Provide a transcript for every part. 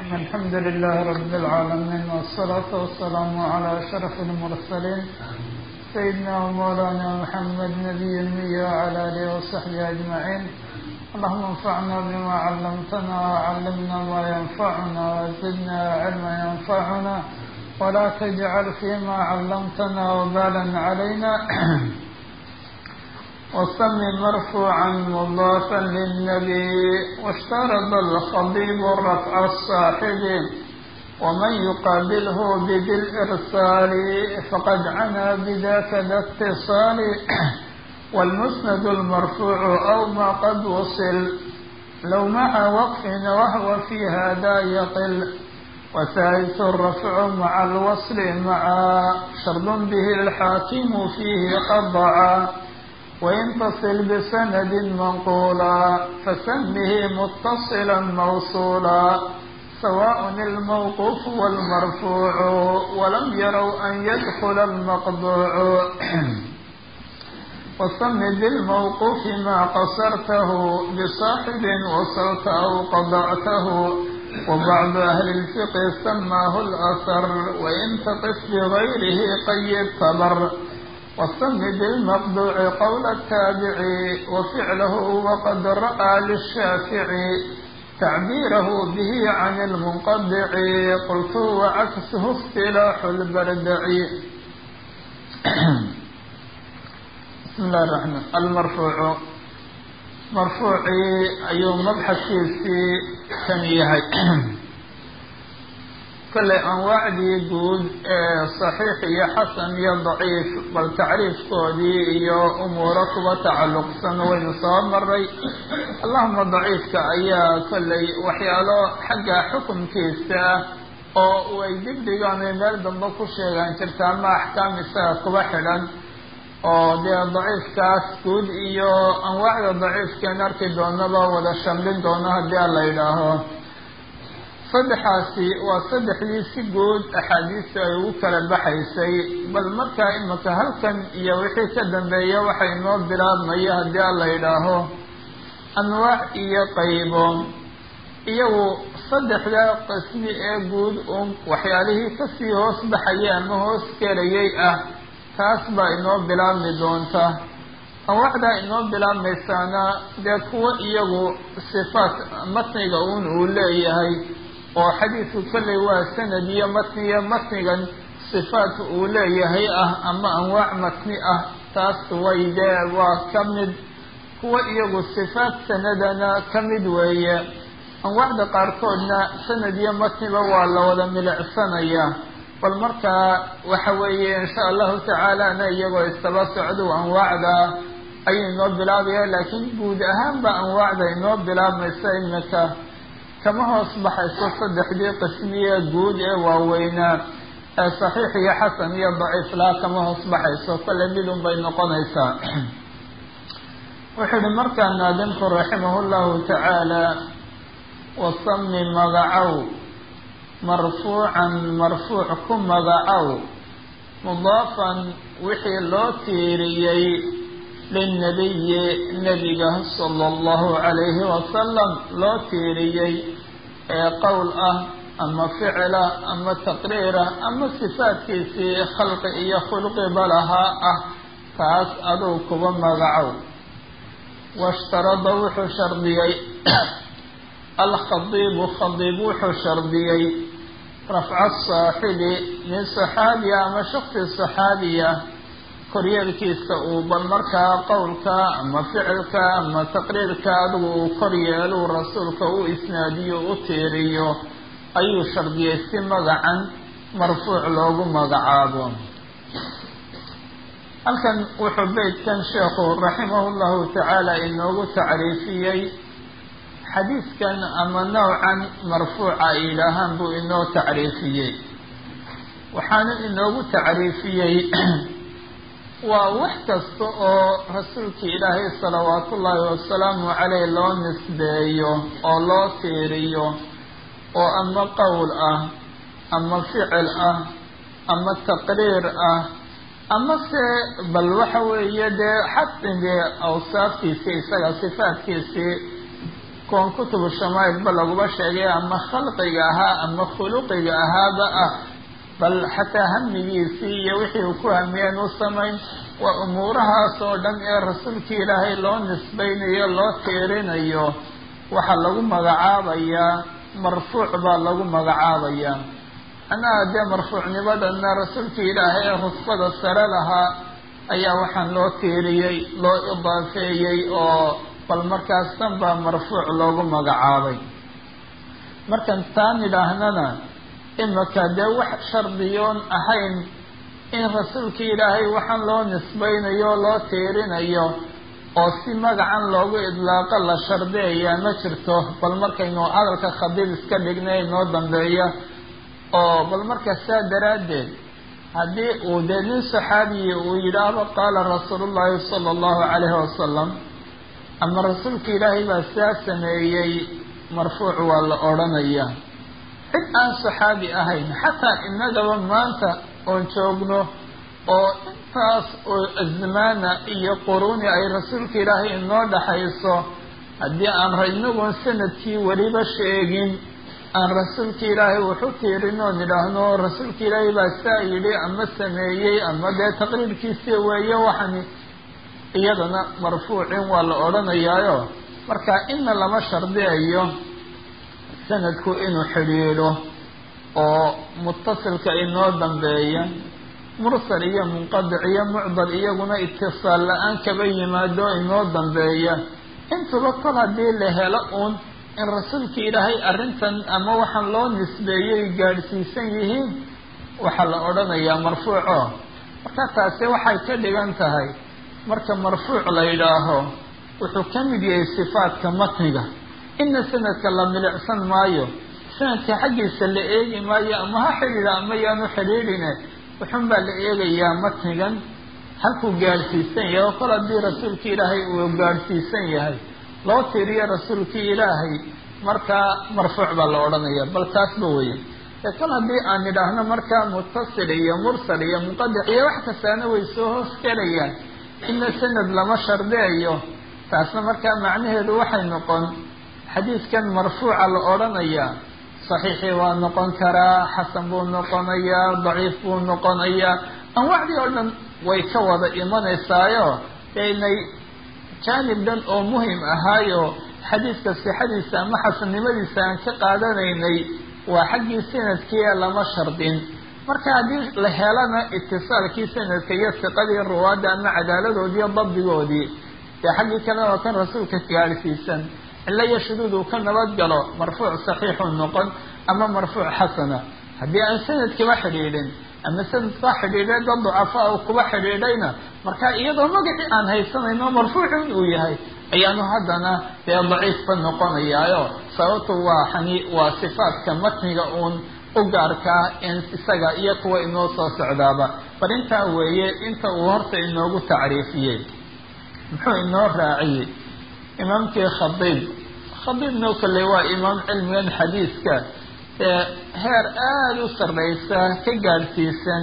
الرحيم الحمد لله رب العالمين والصلاة والسلام على أشرف المرسلين سيدنا ومولانا محمد نبي المية وعلى آله وصحبه أجمعين اللهم انفعنا بما علمتنا وعلمنا ما ينفعنا وزدنا علما ينفعنا ولا تجعل فيما علمتنا وبالا علينا وسم مرفوعا مضافا للنبي واشترط الخطيب رفع الصاحب ومن يقابله بذي الإرسال فقد عنا بذاك ذا اتصال والمسند المرفوع أو ما قد وصل لو مع وقف وهو في هذا يقل وثالث الرفع مع الوصل مع شرط به الحاكم فيه قضعا وإن تصل بسند منقولا فسمه متصلا موصولا سواء الموقوف والمرفوع ولم يروا أن يدخل المقضوع وسم بالموقوف ما قصرته بصاحب وصلت أو قضعته وبعض أهل الفقه سماه الأثر وإن تقف بغيره قيد خبر والسم بالمقضوع قول التابع وفعله وقد رأى للشافعي تعبيره به عن المنقطع قلت وعكسه اصطلاح البردع بسم الله الرحمن المرفوع marfuucii ayuu mabxadkiisii kan yahay kolley anwaacdii guud ee saxiix iyo xasan iyo daciif bal tacriifkoodii iyo umuuro kuba tacalluqsan waynu soo maray allahuma daciifka ayaa kolley waxyaalo xagga xukunkiisa ah oo way digdigaan ay meel dambe ku sheegaan jirta ama axkaam isaga kuba xidhan oo dee daciifkaas guud iyo anwaacda daciifkeen arki doonaba wada shamlin doono haddii a la yidhaaho saddexaasi waa saddexdii si guud axaadiista ay ugu kala baxaysay bal markaa imika halkan iyo wixii ka dambeeya waxa inoo bilaabmaya haddii a la yidhaaho anwaac iyo qaybo iyagu saddexda qismi ee guud un waxyaalihii kasii hoos baxaya ama hoos gelayay ah taas baa inoo bilaabmi doonta anwaacdaa inoo bilaabmaysaana dee kuwo iyagu sifaat matniga un uu leeyahay oo xadiidku kolley waa sanad iyo matniya matnigan sifaat uu leeyahay ah ama anwaac matni ah taas way dee waa ka mid kuwo iyagu sifaat sanadana ka mid weeye anwaacda qaarkoodna sanad iyo matniba waa la wada milicsanaya bal markaa waxa weeye insha allahu tacaalana iyagoo istaba socdo anwaacda ayuu inoo bilaabaya laakiin guud ahaanba anwaacda inoo bilaabmaysa imika kama hoos baxayso saddexdii qismiye guud ee waaweynaa ee saxiix iyo xasan iyo daciif laa kama hoos baxayso kolle midun bay noqonaysaa wuxuu ihi markaa naadimku raximah llahu tacaala wasami magacow marfuucan marfuuc ku magacow mudaafan wixii loo tiiriyey lilnabiyi nebiga sala allahu calayhi wasalam loo tiiriyey ee qowl ah ama ficila ama taqriira ama sifaadkiisii khalqi iyo khulqiba lahaa ah taas aduu kuba magacow washtarada wuxuu shardiyey alkhadiibu khadiib wuxuu shardiyey rafca saaxibi min saxaabiya ama shaksi saxaabiya koryeelkiisa uu bal markaa qowlka ama ficilka ama taqriirka adigu uu koryeelu rasuulka u isnaadiyo u tiiriyo ayuu shardiyey si magacan marfuuc loogu magacaabo halkan wuxuu beytkan sheekhu raximahu llahu tacaala inoogu tacriifiyey xadiidkan ama nowcan marfuuca ay yidhaahaan buu inoo tacriifiyey waxaana inoogu tacriifiyey waa wax kasta oo rasuulkii ilaahay salawaatu ullaahi wasalaamu caleyh loo nisbeeyo oo loo tiiriyo oo ama qowl ah ama ficil ah ama taqriir ah ama se bal waxa weeye dee xaqi dee awsaaftiisii isaga sifaadkiisii koon kutubu shamaa'ilba laguba sheegay ama khalqiga ahaa ama khuluqiga ahaaba ah bal xataa hamigiisii iyo wixii uu ku hamiyeen u samayn waa umuurahaas oo dhan ee rasuulkii ilaahay loo nisbaynayo loo tiirinayo waxaa lagu magacaabayaa marfuuc baa lagu magacaabayaa annaha dee marfuucnimadana rasuulkii ilaahay ee rusbada sare lahaa ayaa waxaan loo tiiriyey loo idaafeeyey oo bal markaas tan baa marfuuc loogu magacaabay markan taan idhaahnana imaka dee wax shardiyoon ahayn in rasuulkii ilaahay waxaan loo nisbaynayo loo tiirinayo oo si magacan loogu idlaaqo la shardiyayaa ma jirto bal markaynu hadalka khadiib iska dhignay inoo dambeeya oo bal marka saa daraaddeed haddii uu dee nin saxaabiyi uu yidhaahdo qaala rasuulu llaahi sala allahu calayhi wasalam ama rasuulka ilaahay baa saa sameeyey marfuuc waa la odhanayaa cid aan saxaabi ahayn xataa innagaba maanta oon joogno oo intaas oo azmaana iyo quruuni ay rasuulka ilaahay inoo dhaxayso haddii aan inagoon sanadkii weliba sheegin aan rasuulka ilaahay waxu tiirin oon idhaahno rasuulka ilaahay baa saa yidhi ama sameeyey ama dee taqriirkiisii weeye waxani iyadana marfuucin waa la odhanayaayo marka ina lama shardiyayo sanadku inuu xidhiidho oo mutasilka inoo dambeeya mursal iyo munqadic iyo mucdal iyaguna itisaal la-aan kaba yimaado inoo dambeeya intuba kol haddii la helo uun in rasuulka ilaahay arrintan ama waxaan loo nisbeeyey gaadhsiisan yihiin waxaa la odhanayaa marfuuco marka taasi waxay ka dhigan tahay marka marfuuc la yidhaaho wuxuu ka mid yahay sifaadka matniga ina sanadka la milicsan maayo sanadka xaggiisa la eegi maayo ama ha xidhiidha ama yaanu xidhiidhine wuxun baa la eegayaa matnigan halkuu gaadhsiisan yahay oo kol haddii rasuulkii ilaahay uu gaadhsiisan yahay loo tiiriyo rasuulkii ilaahay markaa marfuuc baa la odhanaya bal taasba weeye ee kol haddii aan idhaahno markaa mutasil iyo mursal iyo muqadic iyo wax kastaana way soo hoos gelayaan ina sanad lama shardeeyo taasna markaa macnaheedu waxay noqon xadiidkan marfuuca la odhanayaa saxiixii waa noqon karaa xasan buu noqonayaa daciif buu noqonayaa anwaacdii oo dhan way ka wada imanaysaayo inay jaanib dhan oo muhim ahaayo xadiidka sixadiisa ama xasannimadiisa aan ka qaadanaynay waa xaggii sanadkiia lama shardin marka haddii la helana itisaalkii sanadka iyo siqadii ruwaadda ama cadaaladoodiiyo dabdigoodii dee xaggii kalena waa kan rasuulka gaadhsiisan cilo iyo shuduud uu ka nabad galo marfuuc saxiixu noqon ama marfuuc xasana haddii aan sanadkiba xidhiidhin ama sanadka xidhiidhay dad ducafaa uu kuba xidhiidhayna marka iyadoo magacii aan haysanayno marfuucin uu yahay ayaanu haddana dee daciifba noqonayaayo sababtu waa xani waa sifaadka matniga uun u gaarkaa in isaga iyo kuwa inoo soo socdaaba bal intaa weeye inta uu horta inoogu tacriifiyey muxuu inoo raaciyey imaamkii khadiib khadiibno kale waa imaam cilmigan xadiiska ee heer aada u sarreysa ka gaadhsiisan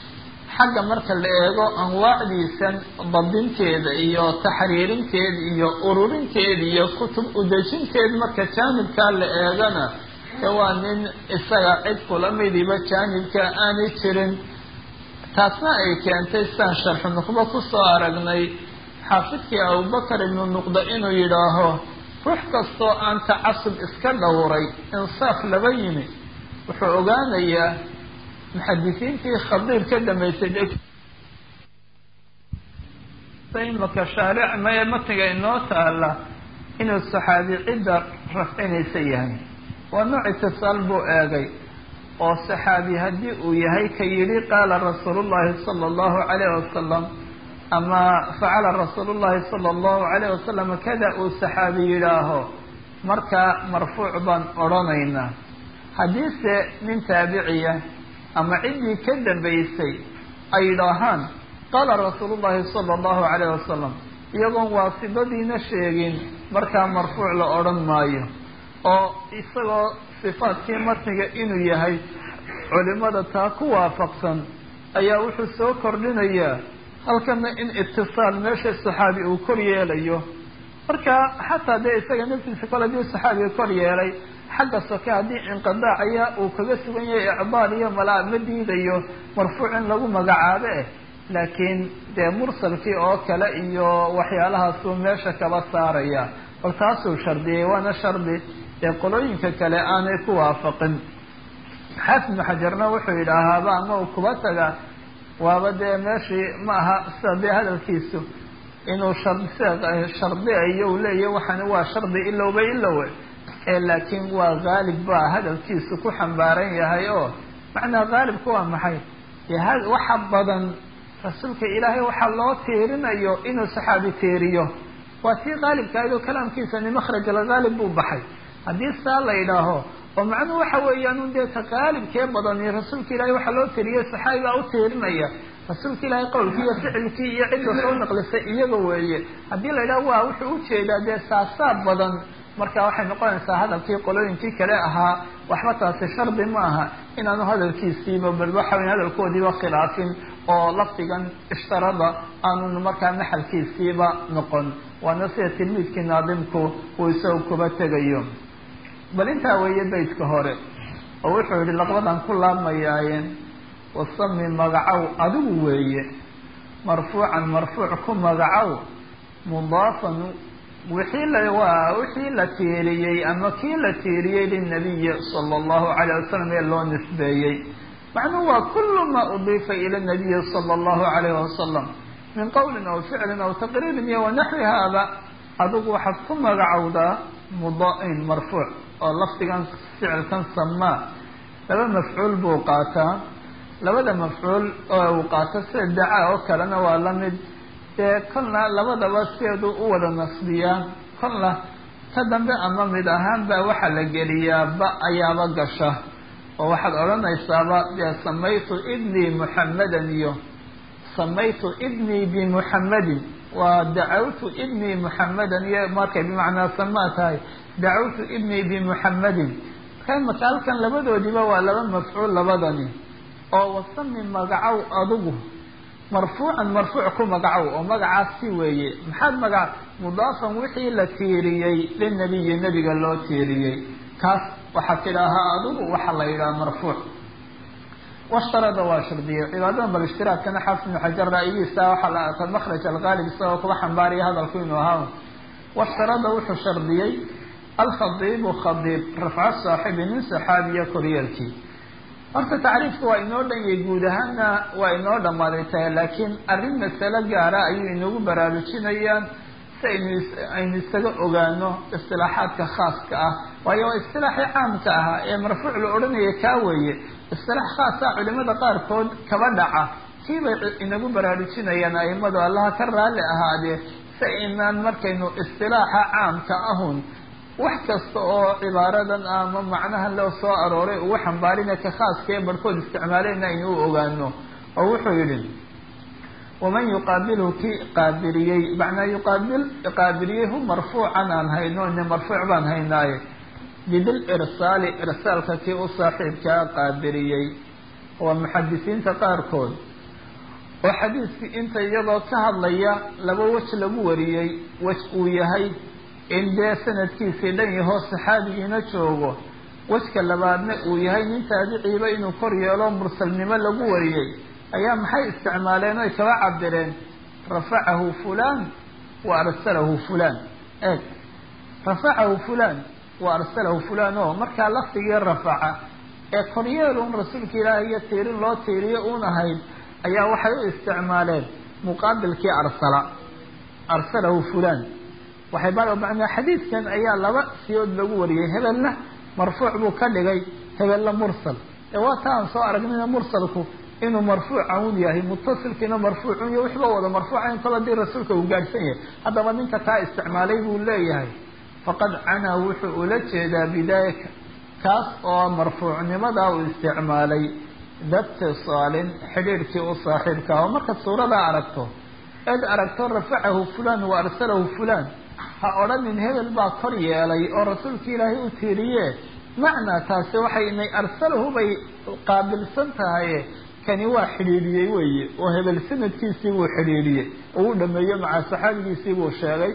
xagga marka la eego anwaacdiisan dabdinteeda iyo taxriirinteeda iyo ururinteeda iyo kutub udejinteed marka jaanibkaa la eegana ee waa nin isaga cid kula midiba jaanibka aanay jirin taasna ay keentay sidaan sharxu nuqbo kusoo aragnay xaafidkii abubakar ibnu nuqda inuu yidhaaho ruux kastoo aan tacasub iska dhowray insaaf laba yimi wuxuu ogaanayaa muxadisiintii khadiib ka dambaysay imaka shaaric mae matniga inoo taala inuu saxaabi cidda rafcinaysa yahay waa nooc itisaal buu eegay oo saxaabi haddii uu yahay ka yidhi qaala rasuulu llahi sala allahu calayh wasalam ama facala rasuulu llahi sala allahu calayh wasalam kada uu saxaabi yidhaaho markaa marfuuc baan odhanaynaa haddiise nin taabiciya ama ciddii ka dambaysay ay yidhaahaan qaala rasuulu llahi sala allahu calayh wasalam iyagoon waasidadiina sheegin markaa marfuuc la odhan maayo oo isagoo sifaadkii matniga inuu yahay culimada taa ku waafaqsan ayaa wuxuu soo kordhinayaa halkana in itisaal meesha saxaabi uu kor yeelayo marka xataa dee isaga naftiisa kole hadii saxaabiga kor yeelay xagga soke haddii inqidaacaya uu kaga sugan yahay icdaal iyo malaa ma diidayo marfuuc in lagu magacaabo eh laakiin dee mursalkii oo kale iyo waxyaalahaasuu meesha kaba saaraya bal taasuu shardiyay waana shardi ee qolooyinka kale aanay ku waafaqin xaafid ibnu xajarna wuxuu yidhaahaaba ama uu kuba taga waaba dee meeshii ma aha sida dee hadalkiisu inuu shardiayo u leeyahy waxani waa shardi ilowba ilowe ee laakiin waa haalib baa hadalkiisu ku xambaaran yahay oo macnaa haalibka waa maxay dee waxa badan rasuulka ilaahay waxaa loo tiirinayo inuu saxaabi tiiriyo waa tii haalibka ahayd oo kalaamkiisani makhraj alghaalib buu baxay haddii saa la yidhaaho oo macnuhu waxa weeyaan un dee ta haalibkee badani rasuulka ilahay waxaa loo tiiriyay saxaabi baa u tiirinaya rasuulka ilaahay qowlkii iyo ficilkii iyo cidda soo naqlisay iyaga weeye haddii la yidhaho waa wuxuu ujeedaa dee saasaa badan marka waxay noqonaysaa hadalkii qolooyinkii kale ahaa waxba taasi shardi ma aha inaanu hadalkiisiiba bal waxawy hadalkoodiiba khilaafin oo lafdigan ishtarada aanu markaa maxalkiisiiba noqon waana sida tilmiidkii naadimku uu isaga kuba tegayo bal intaa weeye baydka hore oo wuxuu yihi laqbadan ku laabmayaayeen wasami magacow adigu weeye marfuucan marfuuc ku magacow mudaafan wixii la waa wixii la tiiriyey ama kii la tiiriyey linabiyi sala allahu calayh wasalam ee loo nisbeeyey macnuhu waa kulu ma udiifa ila nabiyi sala allahu calayh wasalam min qowlin aw ficlin aw taqriirin iyo wanaxwi haada adigu waxaad ku magacowdaa mudain marfuuc oo lafdigan ficilkan samaa laba mafcuul buu qaataa labada mafcuul oo uu qaato sida dacaa oo kalena waa la mid dee kolna labadaba sideedu u wada nasbiyaa kolna ka dambe ama mid ahaan baa waxaa la geliyaa ba ayaaba gasha oo waxaad odhanaysaaba dee samaytu ibnii muxammadan iyo samaytu ibnii bimuxammadin waa dacawtu ibnii muxammadan iyo markay bimacnaa samaa tahay dacawtu ibnii bimuxammadin marka imaka halkan labadoodiiba waa laba mafcuul labadani oo wasami magacow adigu marfuucan marfuuc ku magacow oo magacaas si weeye maxaad magac mudaafan wixii la tiiriyey linabiyi nebiga loo tiiriyey kaas waxaa tidhaahaa adigu waxaa la yidhaha marfuuc washtarada waa shardiyey cibaadadan bal ishtiraadkana xaafid ibnu xajar ra'yigiisa waxaa la arka makhraj algaalib isagoo kuba xambaaraya hadalku inuu ahaa washtarada wuxuu shardiyey alkhadiibu khadiib rafco saaxibi nin saxaabiya koryeelkii horta tacriifka waa inoo dhan yahay guud ahaanna waa inoo dhammaaday tahay laakiin arrin masalo gaara ayuu inagu baraarujinayaan si aynu aynu isaga ogaano istilaaxaadka khaaska ah waayo waa istilaaxii caamka ahaa ee marfuuc la odhanaya kaa weeye istilaax khaasa culimada qaarkood kaba dhaca kii bay inagu baraarujinayaan aimadu allaha ka raalli ahaadee si aynaan markaynu istilaaxa caamka ahun wax kasta oo cibaaradan ama macnaha loo soo arooray ugu xambaarina ka khaaska ee barhkood isticmaaleyna aynu u ogaano oo wuxuu yidhi waman yuqaabilhu kii qaabiliyey macnaa yuqaabil qaabiliyey hu marfuucan aan hayno ine marfuuc baan haynaaye bidil irsaali irsaalka kii u saaxiibkaa qaabiliyey waa muxadisiinta qaarkood oo xadiiskii inta iyagoo ka hadlaya laba wej lagu wariyey wej uu yahay in dee sanadkiisii dhan yahoo saxaabigiina joogo wejka labaadna uu yahay nin taabiciiba inuu kor yeelo mursalnimo lagu wariyey ayaa maxay isticmaaleen oy kaba cabireen rafacahu fulan wa arsalahu fulan eeg rafacahu fulan wa arsalahu fulan o markaa lafdigii rafaca ee koryeelun rasuulka ilaahay iyo tiirin loo tiiriyo uun ahayd ayaa waxay u isticmaaleen muqaabilkii arsala arsalahu fulan waxay ba macnaa xadiidkan ayaa laba siyood lagu wariyey hebelna marfuuc buu ka dhigay hebelna mursal ee waa ta aan soo aragnayna mursalku inuu marfuuca un yahay mutasilkiina marfuucun iyo wixba wada marfuucayn kol hadii rasuulka uu gaadhsan yahay haddaba ninka taa isticmaalay buu leeyahay faqad canaa wuxuu ula jeedaa bidaalika kaas oo marfuucnimadaa uu isticmaalay datisaalin xidhiirhkii u saaxiibka oo markaad suuradaa aragto eed aragto rafacahu fulan wa arsalahu fulan ha odhanin hebel baa kor yeelay oo rasuulka ilaahay u tiiriye macnaa taasi waxay inay arsalahu bay qaabilsan tahaye kani waa xidhiidhiyey weeye oo hebel sanadkiisii buu xidhiidhiyey oo u dhameeyey maca saxaabigiisii buu sheegay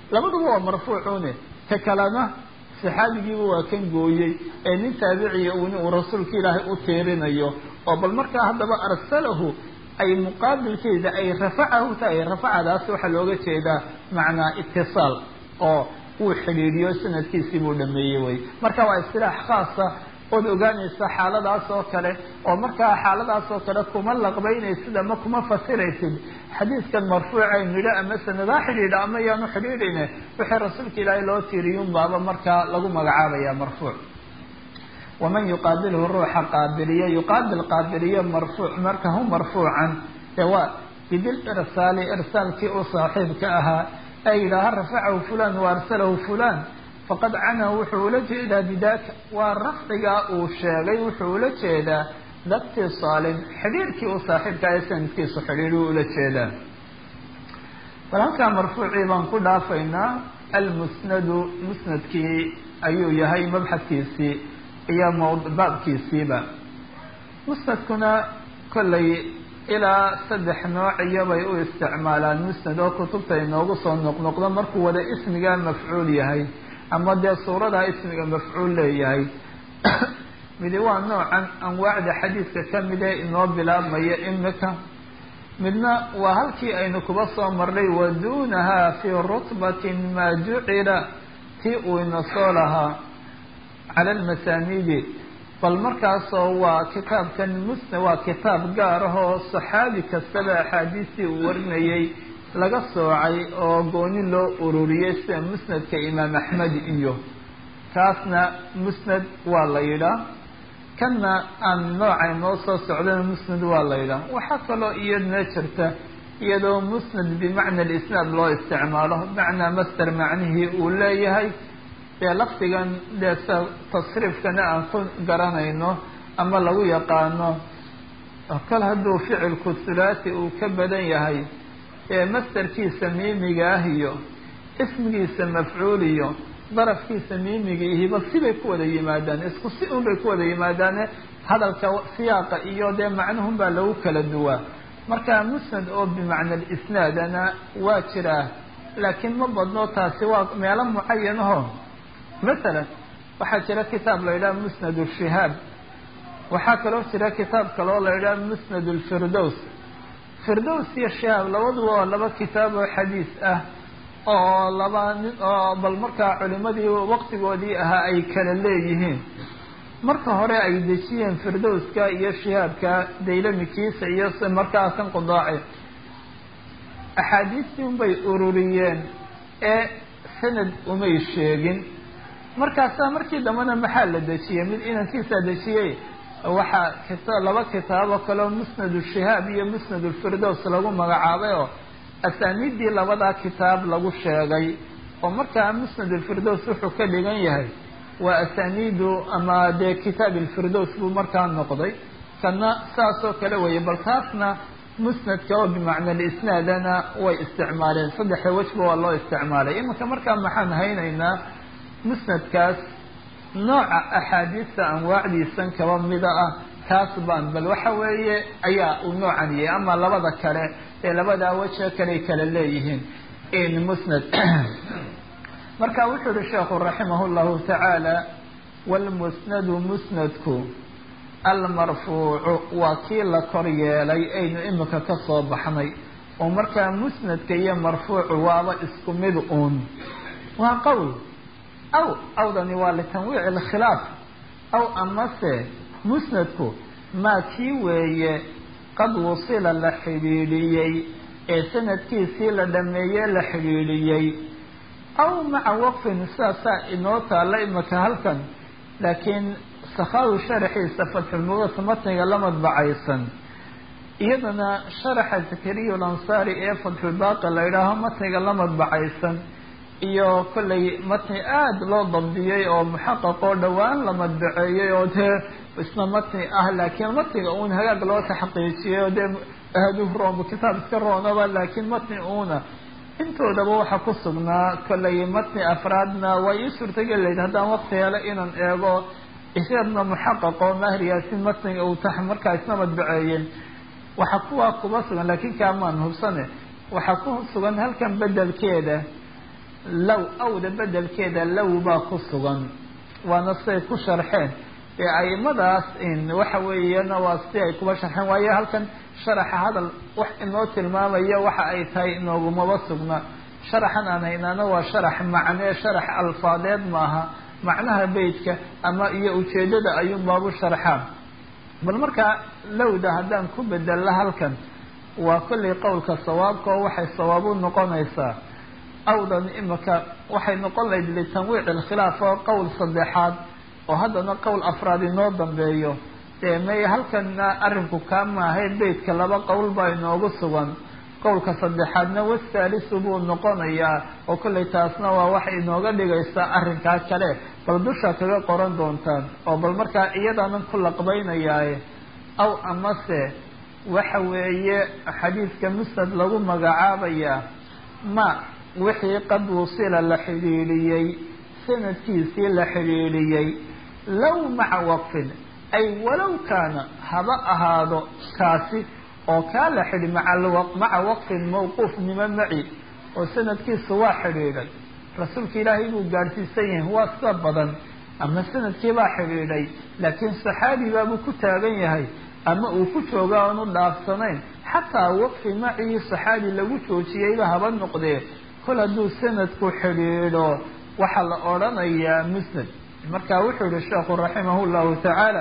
labaduba waa marfuucune ka kalena saxaabigiiba waa kan gooyey ee nin taabiciya un uu rasuulka ilaahay u tiirinayo oo bal markaa haddaba arsalahu ay muqaabilkeeda ay rafacahu tahay rafacadaas waxaa looga jeedaa macnaa itisaal oo uu xidhiidhiyo sanadkiisii buu dhameeyey wey marka waa istilaax khaasa ood ogaanaysa xaaladaas oo kale oo markaa xaaladaas oo kale kuma laqbaynaysid ama kuma fasiraysid xadiidkan marfuuca nidho ama sanadaa xidhiidha ama yaanu xidhiidhine wixii rasuulka ilaahay loo tiiriyun baaba markaa lagu magacaabaya marfuuc waman yuqaabilhu ruuxa qaabiliya yuqaabil qaabiliyo marfuuc marka hu marfuucan ee waa bidil irsaali irsaalkii u saaxiibka ahaa ee yidhaaha rafacahu fulan wa arsalahu fulan faqad canahu wuxuu ula jeedaa bidaaka waa rafcigaa uu sheegay wuxuu ula jeedaa daktisaalin xidhiirkii u saaxiibka ee sanadkiisu xidhiidhuu ula jeedaa bal halkaa marfuucii baan ku dhaafaynaa almusnadu musnadkii ayuu yahay mabxadkiisii iyo baabkiisiiba musnadkuna kollay ilaa saddex noociyabay u isticmaalaan musnad oo kutubta inoogu soo noqnoqdo markuu wada ismigaa mafcuul yahay ama dee suuradaa ismiga mafcuul leeyahay midi waa noocan anwaacda xadiidka kamid ee inoo bilaabmaya imika midna waa halkii aynu kuba soo marnay wa duunaha fii rutbatin maa jucila tii uu ina soo lahaa cala almasaanidi bal markaasoo waa kitaabkan musna waa kitaab gaar ah oo saxaabi kastaba axaadiistii uu warinayay laga soocay oo gooni loo ururiyey sida musnadka imaam axmed iyo kaasna musnad waa la yidhaah kanna aan noocay noo soo socdana musnad waa la yidhaah waxaa kaloo iyadna jirta iyadoo musnad bimacna alisnaad loo isticmaalo bimacnaa master macnihii uu leeyahay dee lafdigan dee sa tasriifkana aan ku garanayno ama lagu yaqaano kal hadduu ficilku thulaati uu ka badan yahay ee mastarkiisa miimiga ah iyo ismigiisa mafcuul iyo darafkiisa miimigiihiba sibay ku wada yimaadaan isku si un bay ku wada yimaadaane hadalka siyaaqa iyo dee macnuhun baa lagu kala duwaa marka musnad oo bimacna alisnaadana waa jiraa laakiin ma badno taasi waa meelo mucayan aho masalan waxaa jira kitaab la yidhaha musnad shihaab waxaa kaloo jira kitaab kaloo la yidhaha musnad lfirdows firdows iyo shihaab labaduba waa laba kitaab oo xadiis ah oo laba nin oo bal markaa culimadii waqtigoodii ahaa ay kala leeyihiin marka hore ay dejiyeen firdowska iyo shihaabka daylamikiisa iyo markaa kan qudaaci axaadiistii unbay ururiyeen ee sanad umay sheegin markaasaa markii dambena maxaa la dejiyey mid inankiisaa dejiyey waxaa kita laba kitaabo kaleo musnad shihaab iyo musnad lfirdows lagu magacaabay oo asaaniiddii labadaa kitaab lagu sheegay oo markaa musnad alfirdows wuxuu ka dhigan yahay waa asaaniidu ama dee kitaab alfirdows buu markaa noqday kana saasoo kale weeye bal taasna musnadka oo bimacna alisnaadana way isticmaaleen saddexda wejba waa loo isticmaalay iminka markaa maxaan haynaynaa musnadkaas nooca axaadiista anwaacdiisan kaba mida ah taas baan bal waxa weeye ayaa uu noocan yahay ama labada kale ee labadaa weje kaley kala leeyihiin in musnad marka wuxuu yihi sheekhu raximah llahu tacaala wlmusnadu musnadku almarfuucu waa kii la kor yeelay aynu imika ka soo baxnay oo markaa musnadka iyo marfuucu waaba isku mid uun waa qowl aw awdani waa litanwiici alkhilaaf aw amase musnadku maa kii weeye qad wusila la xidhiidhiyey ee sanadkiisii la dhameeye la xidhiidhiyey aw maca waqfin sidaasaa inoo taalla imika halkan laakiin sakhawi sharaxiisa fatxulmudas matniga la madbacaysan iyadana sharaxa zakariya alansaari ee fatxulbaaqi la yidhaaho matniga la madbacaysan iyo kollay matni aada loo dabdiyey oo muxaqaq oo dhowaan la madbaceeyey oo dee isna matni ah laakiin matniga uun hagaag loo taxqiijiyey oo dee aadu room kitaab iska roonaba laakiin matni uuna intoodaba waxaa ku sugnaa kollay matni afraadna waa ii suurtageli layd haddaan waqti hele inaan eego isagna muxaqaq oo mahir yaasin matniga uu tax markaa isna madbaceeyeen waxaa kuwaa kuba sugan laakiin kaamaan hubsane waxaa ku sugan halkan bedelkeeda low awda bedelkeeda low baa ku sugan waana siday ku sharxeen ee aimadaas waxa weeyana waa si ay kuba sharxeen waayo halkan sharaxa hadal wax inoo tilmaamaya waxa ay tahay inoogumaba sugna sharaxan aan haynaana waa sharax macnee sharax alfaadeed maaha macnaha beytka ama iyo ujeedada ayuun baabu sharxaan bal markaa lowda haddaan ku bedella halkan waa kollay qowlka sawaabka oo waxay sawaab u noqonaysaa awdan imika waxay noqon lahayd litanwiic ilkhilaaf oo qowl saddexaad oo haddana qowl afraad inoo dambeeyo dee may halkana arrinku kaa maahay beytka laba qowl baa inoogu sugan qowlka saddexaadna wasaalisu buu noqonayaa oo kollay taasna waa waxay inooga dhigaysaa arrinkaa kale bal dusha kaga qoran doontaan oo bal markaa iyadaanan ku laqbaynayaaye aw amase waxa weeye xadiidka musnad lagu magacaabayaa ma wixii qad wusila la xidhiidhiyey sanadkiisii la xidhiidhiyey low maca waqfin ay walow kaana haba ahaado kaasi oo kaa la xidhi maca waqfin mawquufnimo maci oo sanadkiisu waa xidhiidhay rasuulka ilaahay buu gaadhsiisan yahay waa sida badan ama sanadkii baa xidhiidhay laakiin saxaabi baabuu ku taagan yahay ama uu ku jooga aan u dhaafsanayn xataa waqfi macii saxaabi lagu joojiyeyba haba noqdee kol hadduu sanadku xidhiidho waxaa la odhanayaa musnad marka wuxuu yihi sheekhu raximah llahu tacaala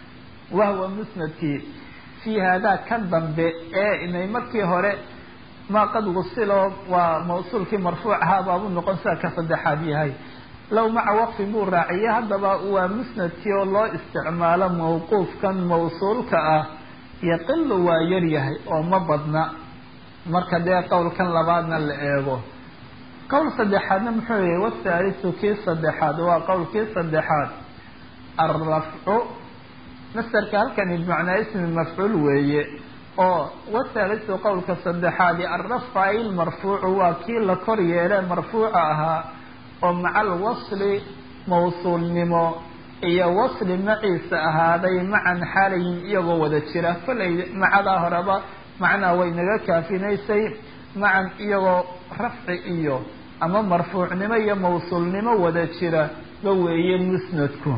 wahwa musnadkii fii haadaa kan dambe ee inay markii hore maa qad wusilo waa mawsuulkii marfuuc ahaa baabuu noqon sida ka saddexaad yahay low maca waqfin buu raaciyey haddaba waa musnadkii oo loo isticmaalo mawquufkan mawsuulka ah yaqilu waa yaryahay oo ma badna marka dee qowlkan labaadna la eego qowl saddexaadna muxuu yahay wathaalisu kii saddexaad waa qowlkii saddexaad alrafcu masderka halkani bimacnaa ismi mafcuul weeye oo wathaalisu qowlka saddexaadi alrafcu ay lmarfuucu waa kii la kor yeele marfuuca ahaa oo maca alwasli mawsuulnimo iyo wasli maciisa ahaaday macan xaalayin iyagoo wada jira kollay macadaa horeba macnaa way naga kaafinaysay macan iyagoo rafci iyo ama marfuucnimo iyo mawsuulnimo wada jira ba weeye musnadku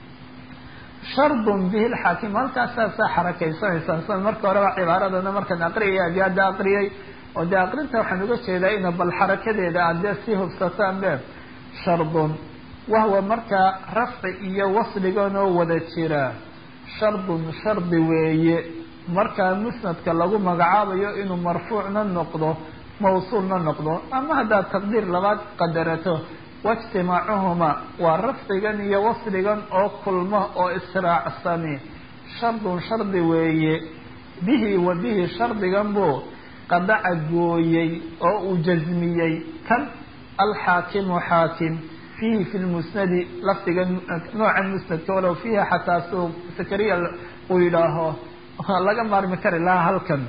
shardun bihi lxaakim halkaasaa saa xarakaysanaysaan sida marka horeba cibaaradana markaan aqriyaya adi hadda aqriyay oo dee aqrinta waxaan uga jeedaa ina bal xarakadeeda aad dee sii hubsataan be shardun wahwa markaa rafci iyo wasliganoo wada jira shardun shardi weeye markaa musnadka lagu magacaabayo inuu marfuucna noqdo mawsuulna noqdo ama haddaad taqdiir labaad qadarato waijtimaacuhuma waa rafcigan iyo wasligan oo kulmo oo israacsani shardun shardi weeye bihi wa bihi shardigan buu qadaca gooyey oo uu jasmiyey kan alxaakimu xaakim fiihi fi lmusnadi lafdiga noocan musnadka walow fiiha xataa suu sakariya uu yidhaaho laga maarmi kari lahaa halkan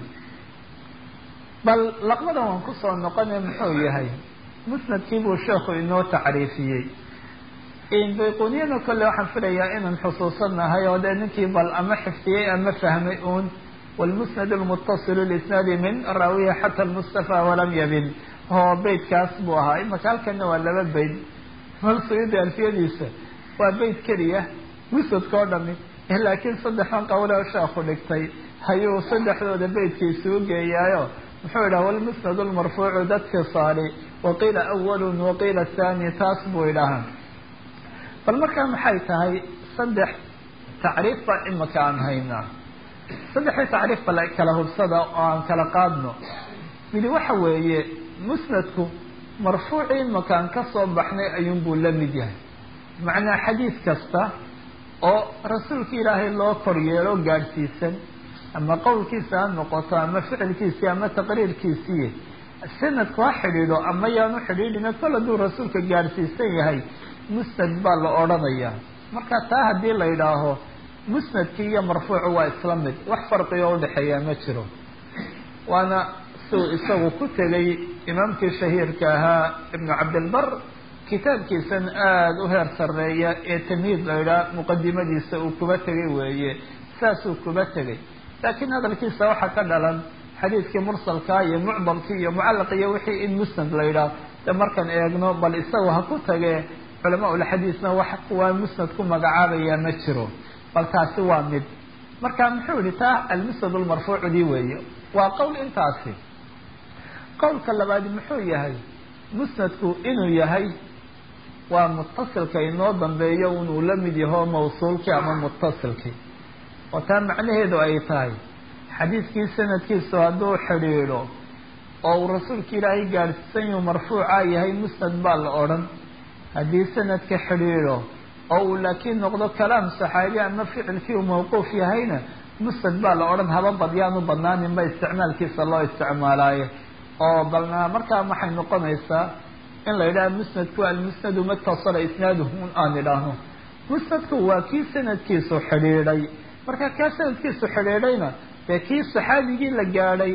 bal laqmadan waan kusoo noqonay muxuu yahay musnadkii buu sheekhu inoo tacriifiyey bayquniyana kolle waxaan filayaa inaan xusuusanahay oo dee ninkii bal ama xifdiyey ama fahmay uun wlmusnad lmutasilu lisnaadi min raawiha xata lmustafa walam yabin oo beytkaas buu ahaa imaka halkana waa laba beyt mal suyuudi alfiyadiisa waa beyt keliya musnadka oo dhami laakiin saddexdan qawle oo sheekhu dhigtay ayuu saddexdooda beytka isugu geeyaayo muxuu yidhaha walmusnad lmarfuucu dadfisaali waqiila awalun waqiila thani taas buu idhahaa bal markaa maxay tahay saddex tacriif baa imaka aan haynaa saddexdii tacriif bal kala hubsada oo aan kala qaadno midi waxa weeye musnadku marfuucii imakaan ka soo baxnay ayuunbuu la mid yahay macnaa xadiid kasta oo rasuulka ilaahay loo kor yeelo gaadhsiisan ama qowlkiisa ha noqoto ama ficilkiisii ama taqriirkiisii sanadku ha xidhiidho ama yaanu xidhiidhina kol hadduu rasuulka gaadhsiisan yahay musnad baa la odhanayaa marka taa haddii la yidhaaho musnadkii iyo marfuucu waa isla mid wax farqiga udhexeeyaa ma jiro waana siuu isagu ku tegay imaamkii shahiirka ahaa ibnu cabdilbar kitaabkiisan aada u heer sarreeya ee tamhiid la yidhaha muqadimadiisa uu kuba tegay weeye saasuu kuba tegay laakiin hadalkiisa waxaa ka dhalan xadiidkii mursalkaa iyo mucdalkii iyo mucallaq iyo wixii in musnad la yidhaah de markaan eegno bal isaga ha ku tagee culamaa ulxadiisna wax kuwaa musnad ku magacaabaya ma jiro bal taasi waa mid marka muxuu yihi taa almusnad lmarfuucdii weeye waa qowl intaasi qowlka labaadi muxuu yahay musnadku inuu yahay waa mutasilka inoo dambeeyo inuu la mid yaho mawsuulkii ama mutasilkii oo taa macnaheedu ay tahay xadiidkii sanadkiisu hadduu xidhiidho oo uu rasuulka ilaahay gaadhsiisan yuu marfuuca yahay musnad baa la odhan haddii sanadka xidhiidho oo uu laakiin noqdo kalaam saxaabi ama ficilkii uu mawquuf yahayna musnad baa la odhan haba badyaanu badnaaninba isticmaalkiisa loo isticmaalaaye oo balna markaa waxay noqonaysaa in la yidhaha musnadku almusnadu matasala isnaaduhu un aan idhaahno musnadku waa kii sanadkiisu xidhiidhay marka kaa sanadkiisu xidhiidhayna dee kii saxaabigii la gaadhay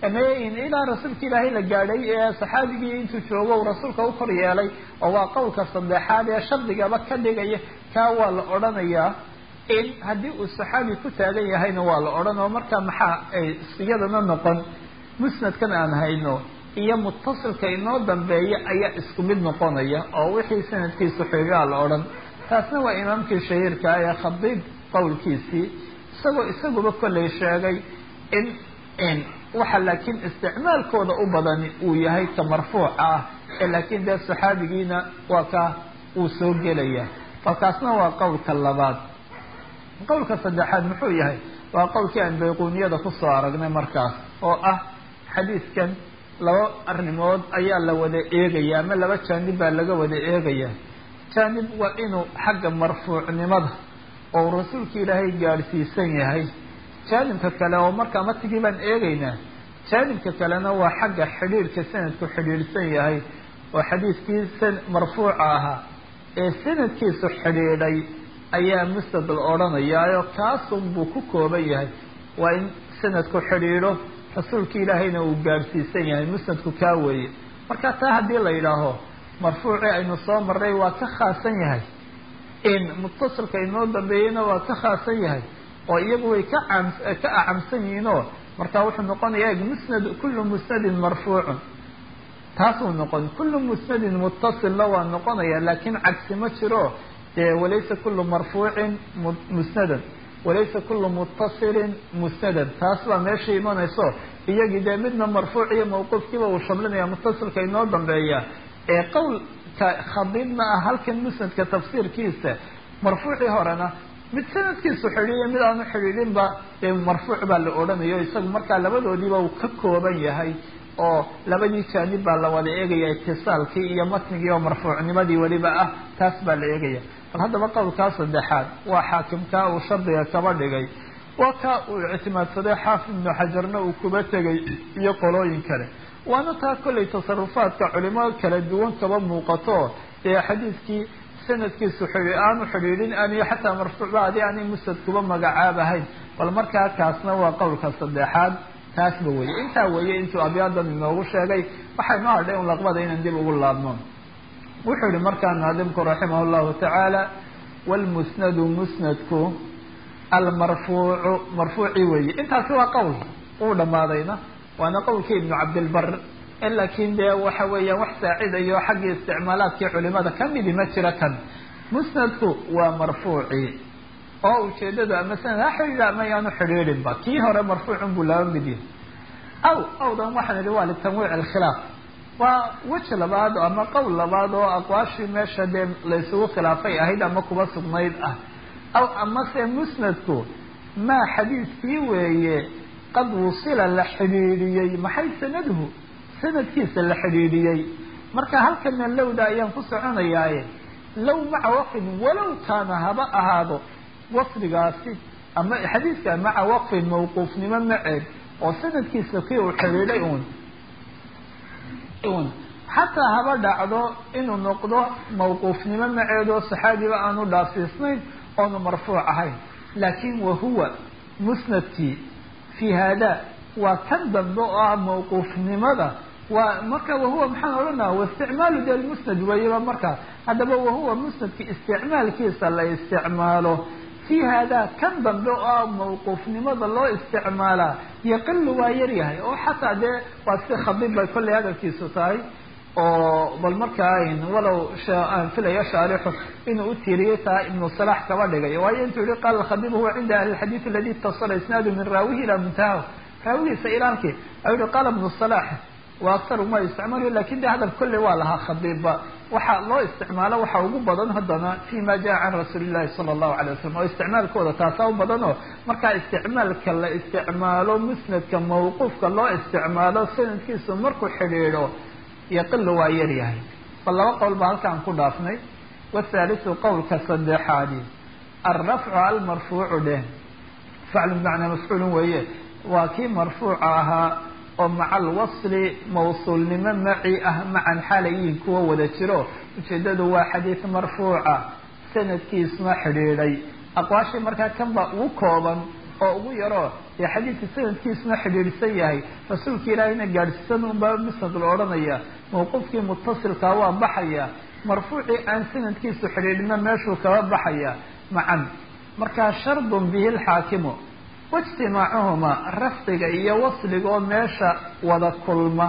ilaa rasuulka ilaahay la gaadhay ee saxaabigii intuu joogo uu rasuulka u kor yeelay oo waa qowlka saddexaad ee shardigaba ka dhigaya kaa waa la odhanayaa in haddii uu saxaabi ku taagan yahayna waa la odhan oo markaa maxaa ay iyadana noqon musnadkan aan hayno iyo mutasilka inoo dambeeya ayaa isku mid noqonaya oo wixii sanadkiisu xidhiidhaa la odhan taasna waa imaamkii shahiirka ee khadiib qowlkiisii isagoo isaguba kollay sheegay in in waxa laakiin isticmaalkooda u badani uu yahay ka marfuuca ah ee laakiin dee saxaabigiina waa ka uu soo gelaya falkaasna waa qowlka labaad qowlka saddexaad muxuu yahay waa qowlkii aan bayquuniyada kusoo aragnay markaas oo ah xadiidkan laba arrimood ayaa la wada eegaya ama laba jaanib baa laga wada eegaya jaanib waa inuu xagga marfuucnimada oo rasuulka ilaahay gaadhsiisan yahay jaanibka kale oo markaa matigii baan eegaynaa jaanibka kalena waa xagga xidhiidhka sanadku xidhiidhsan yahay oo xadiidkii marfuuca ahaa ee sanadkiisu xidhiidhay ayaa musnad la odhanayaayo kaasun buu ku kooban yahay waa in sanadku xidhiidho rasuulka ilaahayna uu gaadhsiisan yahay musnadku kaa weeye marka taa haddii la yidhaaho marfuucii aynu soo marray waa ka khaasan yahay in mutasilka inoo dambeeyeyna waa ka khaasan yahay oo iyagu way ka cam ka acamsan yihiinoo marka wuxuu noqonayaa musnad kullu musnadin marfuucun taasuu noqon kullu musnadin mutasilna waa noqonaya laakiin cagsi ma jiro dee walaysa kullu marfuucin musnadan walaysa kullu mutasilin musnadan taas baa meesha imanayso iyagii dee midna marfuuc iyo mawquufkiiba uu shamlinaya mutasilka inoo dambeeya ee qowlka khadiibna ah halkan musnadka tafsiirkiisa marfuucii horena mid sanadkiisu xidhiiyo mid aanu xidhiidhinba dee marfuuc baa la odhanayo isagu markaa labadoodiiba uu ka kooban yahay oo labadii jaanib baa la wada eegaya itisaalkii iyo matnigii oo marfuucnimadii weliba ah taas baa la eegaya bal haddaba qowlkaa saddexaad waa xaakimkaa uu shardiga kaba dhigay waa kaa uu ictimaadsaday xaafid ibnu xajarna uu kuba tegay iyo qolooyin kale waana taa kollay tasarufaadka culimo kala duwan kaba muuqato dee xadiidkii sanadkiisu xidhi aanu xidhiidhin aniyo xataa marfuucba adi aanay musnad kuba magacaabahayn bal markaa kaasna waa qowlka saddexaad taasba weye intaa weeye intuu abyaadan inoogu sheegay waxay noo hadhay un laqbada inaan dib ugu laabno wuxuu yihi markaa naadimku raximah llahu tacaala wlmusnadu musnadku almarfuucu marfuuci weeye intaasi waa qowl uu dhamaadayna waana qowlkii ibnu cabdilbar laakiin dee waxa weeyaan wax saacidayo xaggii isticmaalaadkii culimada kamidi ma jira kan musnadku waa marfuuci oo ujeedadu ama sanad ha xidhiidha ama yaanu xidhiidhinba kii hore marfuucun buu laba mid yahay aw awdan waxaan idhi waa litanwiic alkhilaaf waa weji labaad ama qowl labaad oo aqwaashii meesha dee laysugu khilaafay ahayd ama kuba sugnayd ah aw amase musnadku maa xadiidkii weeye qad wusila la xidhiidhiyey maxay sanaduhu sanadkiisa la xidhiidhiyey marka halkana lowda ayaan ku soconayaaye low maca waqfin walow kaana haba ahaado wasfigaasi ama xadiidka maca waqfin mawquufnimo maceed oo sanadkiisa kii uu xidhiidhay uun un xataa haba dhacdo inuu noqdo mawquufnimo maceed oo saxaabiba aanu dhaafsiisnayn oonu marfuuc ahayn laakin wahuwa musnadkii fi hada waa kan dambe oo ah mawquufnimada waa marka wahuwa maxaan odhanaa waisticmaalu de lmusnad weeyaba markaa haddaba wahuwa musnadki isticmaalkiisa la isticmaalo fi hada kan dambe oo ah mawquufnimada loo isticmaalaa yaqilu waa yaryahay oo xataa dee waa si khadiib bay kollay hadalkiisu tahay oo bal markaa walow aan filayo shaarixu inuu u tiiriyey taa ibnu salax kaba dhigay waayo intuu yihi qaala alkhabib huwa cinda ahli lxadiid aladi itasala isnaadu min raawihi ilaa muntahahu raawigiisa ilaalkii ayuu yihi qaala ibnu salax wa aktaru ma isticmaalayo lakin de hadal kolley waa lahaa khabiibba waxaa loo isticmaalo waxaa ugu badan haddana fi ma jaa can rasuuli llahi sala allahu alay wasalam oo isticmaalkooda taasaa u badan oo markaa isticmaalka la isticmaalo musnadka mawquufka loo isticmaalo sanadkiisu markuu xidhiidho yaqilu waa yar yahay bal laba qowl baa halkaan ku dhaafnay wathalisu qowlka saddexaadi alrafcu almarfuucu dheh faclu bimacnaa mafcuulun weeye waa kii marfuuca ahaa oo maca alwasli mawsuulnimo maci ah macan xalayiin kuwa wada jiro ujeedadu waa xadiid marfuuca sanadkiisma xidhiidhay aqwaashii markaa kan baa ugu kooban oo ugu yaroo dee xadiidka sanadkiisuna xidhiidhsan yahay rasuulka ilaahayna gaadhsiisan unbaa musnad la odhanaya mawquufkii mutasilkaa waa baxaya marfuucii aan sanadkiisu xidhiidhina meeshuu kaba baxaya macan markaa shardun bihi lxaakimu waijtimaacuhuma rafdiga iyo wasliga oo meesha wada kulma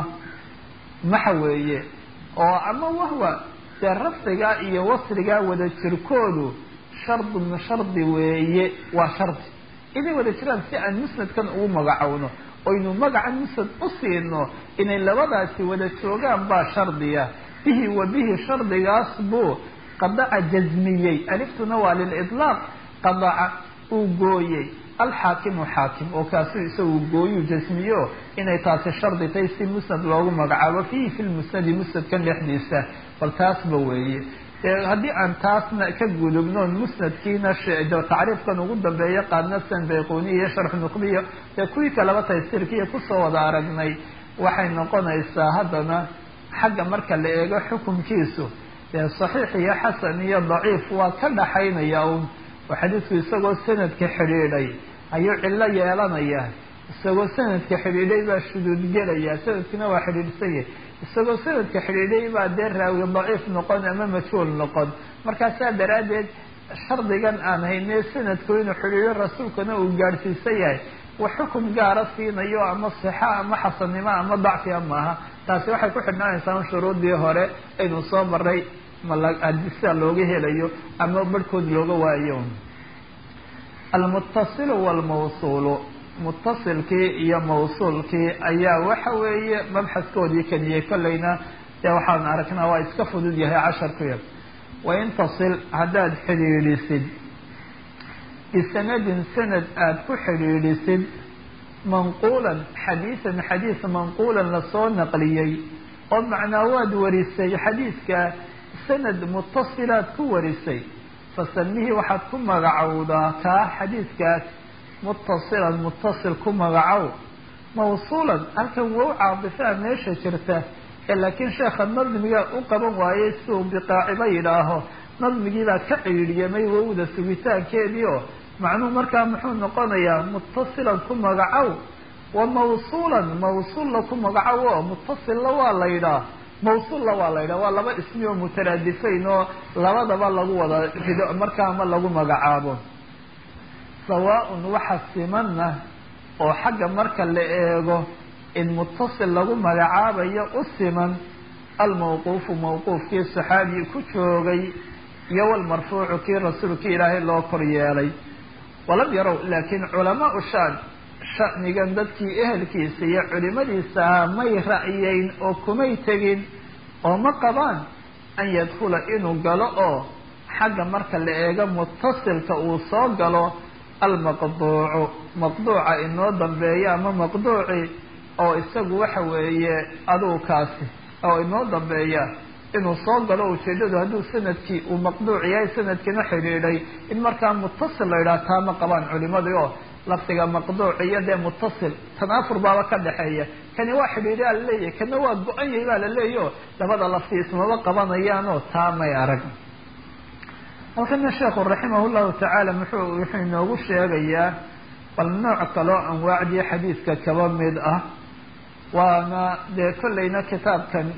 maxa weeye oo ama wahwa dee rafdigaa iyo wasligaa wada jirkoodu shardun shardi weeye waa shardi inay wada jiraan si aan musnadkan ugu magacowno oynu magacan musnad u siino inay labadaasi wada joogaan baa shardiya bihi wa bihi shardigaas buu qadaca jasmiyey aliftuna waa lilidlaaq qadaca uu gooyey alxaakimu xaakim oo kaasuu isagu gooyuu jasmiyo inay taasi shardi tahay si musnad loogu magacaabo fiihi fi lmusnadi musnadkan dhexdiisa bal taasba weeye haddii aan taasna ka gudubnoon musnadkiina tacriifkan ugu dambeeya qaadna san bayquniya iyo sharxu nuqbiyo dee kuwii kaleba taysiirkiiyo kusoo wada aragnay waxay noqonaysaa haddana xagga marka la eego xukunkiisu dee saxiix iyo xasan iyo daciif waa ka dhaxaynaya un oo xadiidku isagoo sanadka xidhiidhay ayuu cillo yeelanaya isagoo sanadka xidhiidhay baa shuduud gelaya sanadkina waa xidhiidhsan yahay isagoo sanadka xidhiidhay baa dee raawi daciif noqon ama majhuul noqon markaasaa daraaddeed shardigan aan hayne sanadku inuu xidhiidho rasuulkana uu gaadhsiisan yahay wax xukun gaara siinayo ama sixa ama xasannimo ama dacfiga maaha taasi waxay ku xidhnaanaysaa shuruudii hore aynu soo maray sida looga helayo ama barhkood looga waayo almuttasilu walmawsuulu muttasilkii iyo mawsuulkii ayaa waxa weeye mabxaskoodii keliyay kolleyna dee waxaan aragnaa waa iska fudud yahay casharkuya wain tasil haddaad xidhiidhisid bisanadin sanad aada ku xidhiidhisid manquulan xadiisan xadiis manquulan lasoo naqliyey oo macnaa waad warisay xadiiska sanad mutasilaad ku warisay fasamihii waxaad ku magacowdaa kaa xadiiskaas muttasilan muttasil ku magacow mawsuulan halkan wow caadifaa meesha jirta ee laakiin sheekha nadmiga u qaban waayey si uu biqaaciba yidhaaho nadmigiibaa ka ciidhiyamay wowda sugitaankeedii oo macnuhu markaa muxuu noqonayaa muttasilan ku magacow wa mawsuulan mawsuulla ku magacow oo muttasilla waa la yidhaah mawsuulla waa la yidhaha waa laba ismi oo mutaraadifayn oo labadaba lagu wada rido markaa ma lagu magacaabo sawaa-un waxa simanna oo xagga marka la eego in muttasil lagu magacaabayo u siman almawquufu mawquufkii saxaabi ku joogay iyo walmarfuucu kii rasuulkii ilaahay loo kor yeelay walam yarow laakiin culamaau shaan shanigan dadkii ehelkiisa iyo culimadiisa ahaa may ra'yeyn oo kumay tegin oo ma qabaan an yadkhula inuu galo oo xagga marka la eego muttasilka uu soo galo almaqduucu maqduuca inoo dambeeya ama maqduuci oo isagu waxa weeye adugu kaasi oo inoo dambeeya inuu soo galo ujeedadu hadduu sanadkii uu maqduuc yahay sanadkiina xidhiidhay in markaa muttasil la yidhaha taa ma qabaan culimadii oo lafdiga maqduuc iyo dee muttasil tanaafur baaba ka dhexeeya kani waa xidhiidhaa laleeyahy kana waa go-an yahay baa laleeyahy o labada lafti ismaba qabanayaanoo taa may arag halkana sheekhu raximah llahu tacaala muxuu wuxuu inoogu sheegayaa bal nooc kaloo anwaacdii xadiidka kaba mid ah waana dee kollayna kitaabkan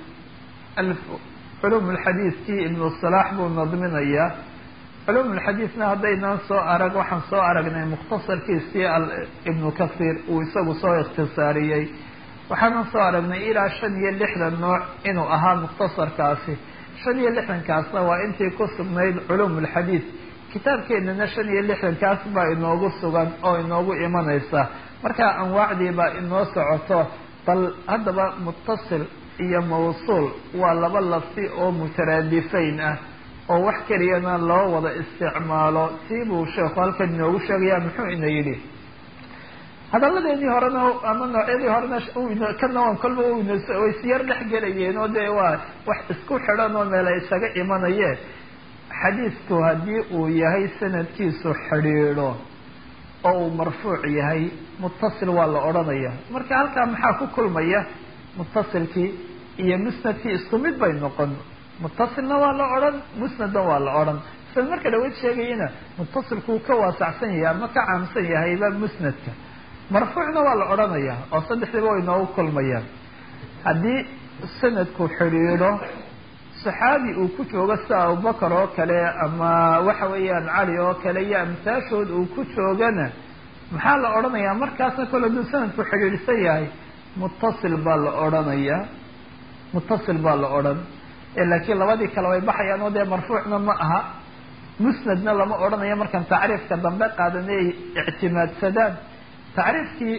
culum lxadiidkii ibnu salaax buu nadminayaa culum lxadiidna haddaynaan soo arag waxaan soo aragnay mukhtasarkiisii ibnu kasiir uu isagu soo ikhtisaariyey waxaanan soo aragnay ilaa shan iyo lixdan nooc inuu ahaa mukhtasarkaasi shan iyo lixdankaasna waa intii ku sugnayd culuum ulxadiid kitaabkeenana shan iyo lixdankaas baa inoogu sugan oo inoogu imanaysa markaa anwaacdii baa inoo socoto bal haddaba muttasil iyo mawsuul waa laba lafsi oo mutaraadifayn ah oo wax keliyana loo wada isticmaalo sii buu sheekhu halkan inoogu sheegaya muxuu ina yidhi hadalladeedii horena ama noocyadii horena kana waan kolba way siyar dhex gelayeen oo dee waa wax isku xidhan oo meela isaga imanayeen xadiidku haddii uu yahay sanadkiisu xidhiidho oo uu marfuuc yahay muttasil waa la odhanaya marka halkaa maxaa ku kulmaya muttasilkii iyo musnadkii isku mid bay noqon muttasilna waa la odhan musnadna waa la odhan sida marka dhaweyd sheegayana muttasilkuu ka waasacsan yahay ama ka caamsan yahayba musnadka marfuucna waa la odhanaya oo saddexdiiba way noogu kulmayaan haddii sanadku xidhiidho saxaabi uu ku joogo sida abubakar oo kale ama waxa weeyaan cali oo kale iyo amsaashood uu ku joogana maxaa la odhanayaa markaasna kole hadduu sanadku xidhiidhsan yahay muttasil baa la odhanayaa muttasil baa la odhan laakiin labadii kale way baxayaan oo dee marfuucna ma aha musnadna lama odhanayo markaan tacriifka dambe qaadan ay ictimaadsadaan tacriifkii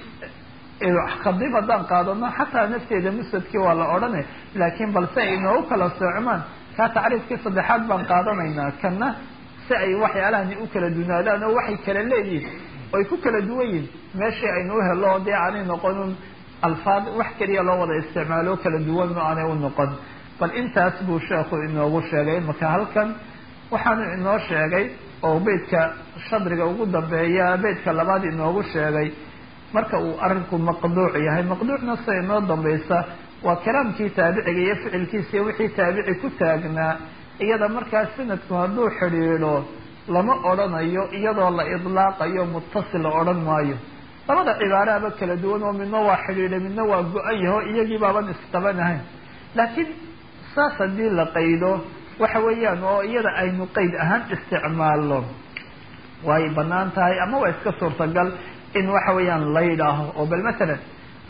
khadib haddaan qaadano xataa nafteeda musnadkii waa la odhane laakiin balse ay inoogu kala soocmaan kaa tacriifkii saddexaad baan qaadanaynaa kana si ay waxyaalahani u kala dunaadaan oo waxay kala leeyihin oy ku kala duwan yihin meeshii aynu u helo dee aanay noqonin alfaad wax keliya loo wada isticmaalo kala duwan ma aanay u noqon bal intaas buu sheekhu inoogu sheegay marka halkan waxaanu inoo sheegay oo beydka shadriga ugu dambeeya beydka labaad inoogu sheegay marka uu arinku maqduuc yahay maqduucna sida inoo dambaysa waa kalaamkii taabiciga iyo ficilkiisa iyo wixii taabici ku taagnaa iyada markaa sanadku hadduu xidhiidho lama odhanayo iyadoo la idlaaqayo muttasil la odhan maayo labada cibaaraaba kala duwan oo midna waa xidhiidhay midna waa go-an yaho iyagii baaban isqabanahayn laakiin saas haddii la qaydo waxa weeyaan oo iyada aynu qeyd ahaan isticmaalno way banaan tahay ama waa iska suurtagal in waxa weeyaan la yidhaaho oo bal masalan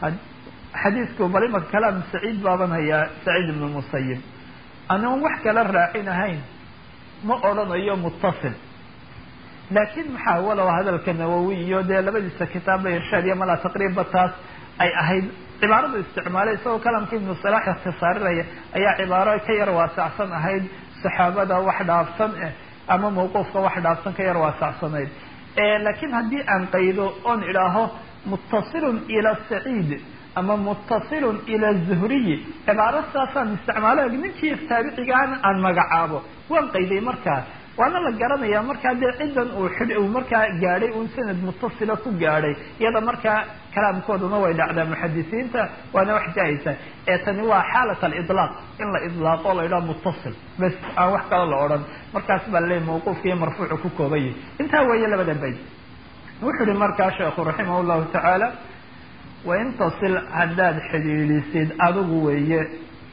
xadiidku bal imaka kalaam saciid baaban hayaa saciid ibnu musayib anoon wax kala raacin ahayn ma odhanayo muttasil laakiin maxaa walow hadalka nawowi iyo dee labadiisa kitaabba irshaad iyo malaa taqriibba taas ay ahayd cibaaradu isticmaalay isagoo kalaamka ibnu salaax ikhtisaarinaya ayaa cibaaro ka yar waasacsan ahayd saxaabada wax dhaafsan eh ama mawquufka wax dhaafsan ka yar waasacsanayd laakiin haddii aan qaydo oon idhaaho muttasilun ila saciid ama muttasilun ila zuhriyi cibaaro saasaan isticmaalo ninkii taabicigaana aan magacaabo waan qayday markaa waana la garanayaa markaa dee ciddan uu xidh uu markaa gaadhay uun sanad muttasila ku gaadhay iyada markaa kalaamkooduna way dhacdaa muxadisiinta waana wax jaa-isa ee tani waa xaalat alidlaaq in la idlaaqo la yidhaho muttasil bes aan wax kalo la odhan markaas baa laleeyahy mawquufka iyo marfuucu ku koobayay intaa weeye labada bayd wuxuu ihi markaa sheekhu raximah llahu tacaala wain tasil haddaad xidhiidhisid adigu weeye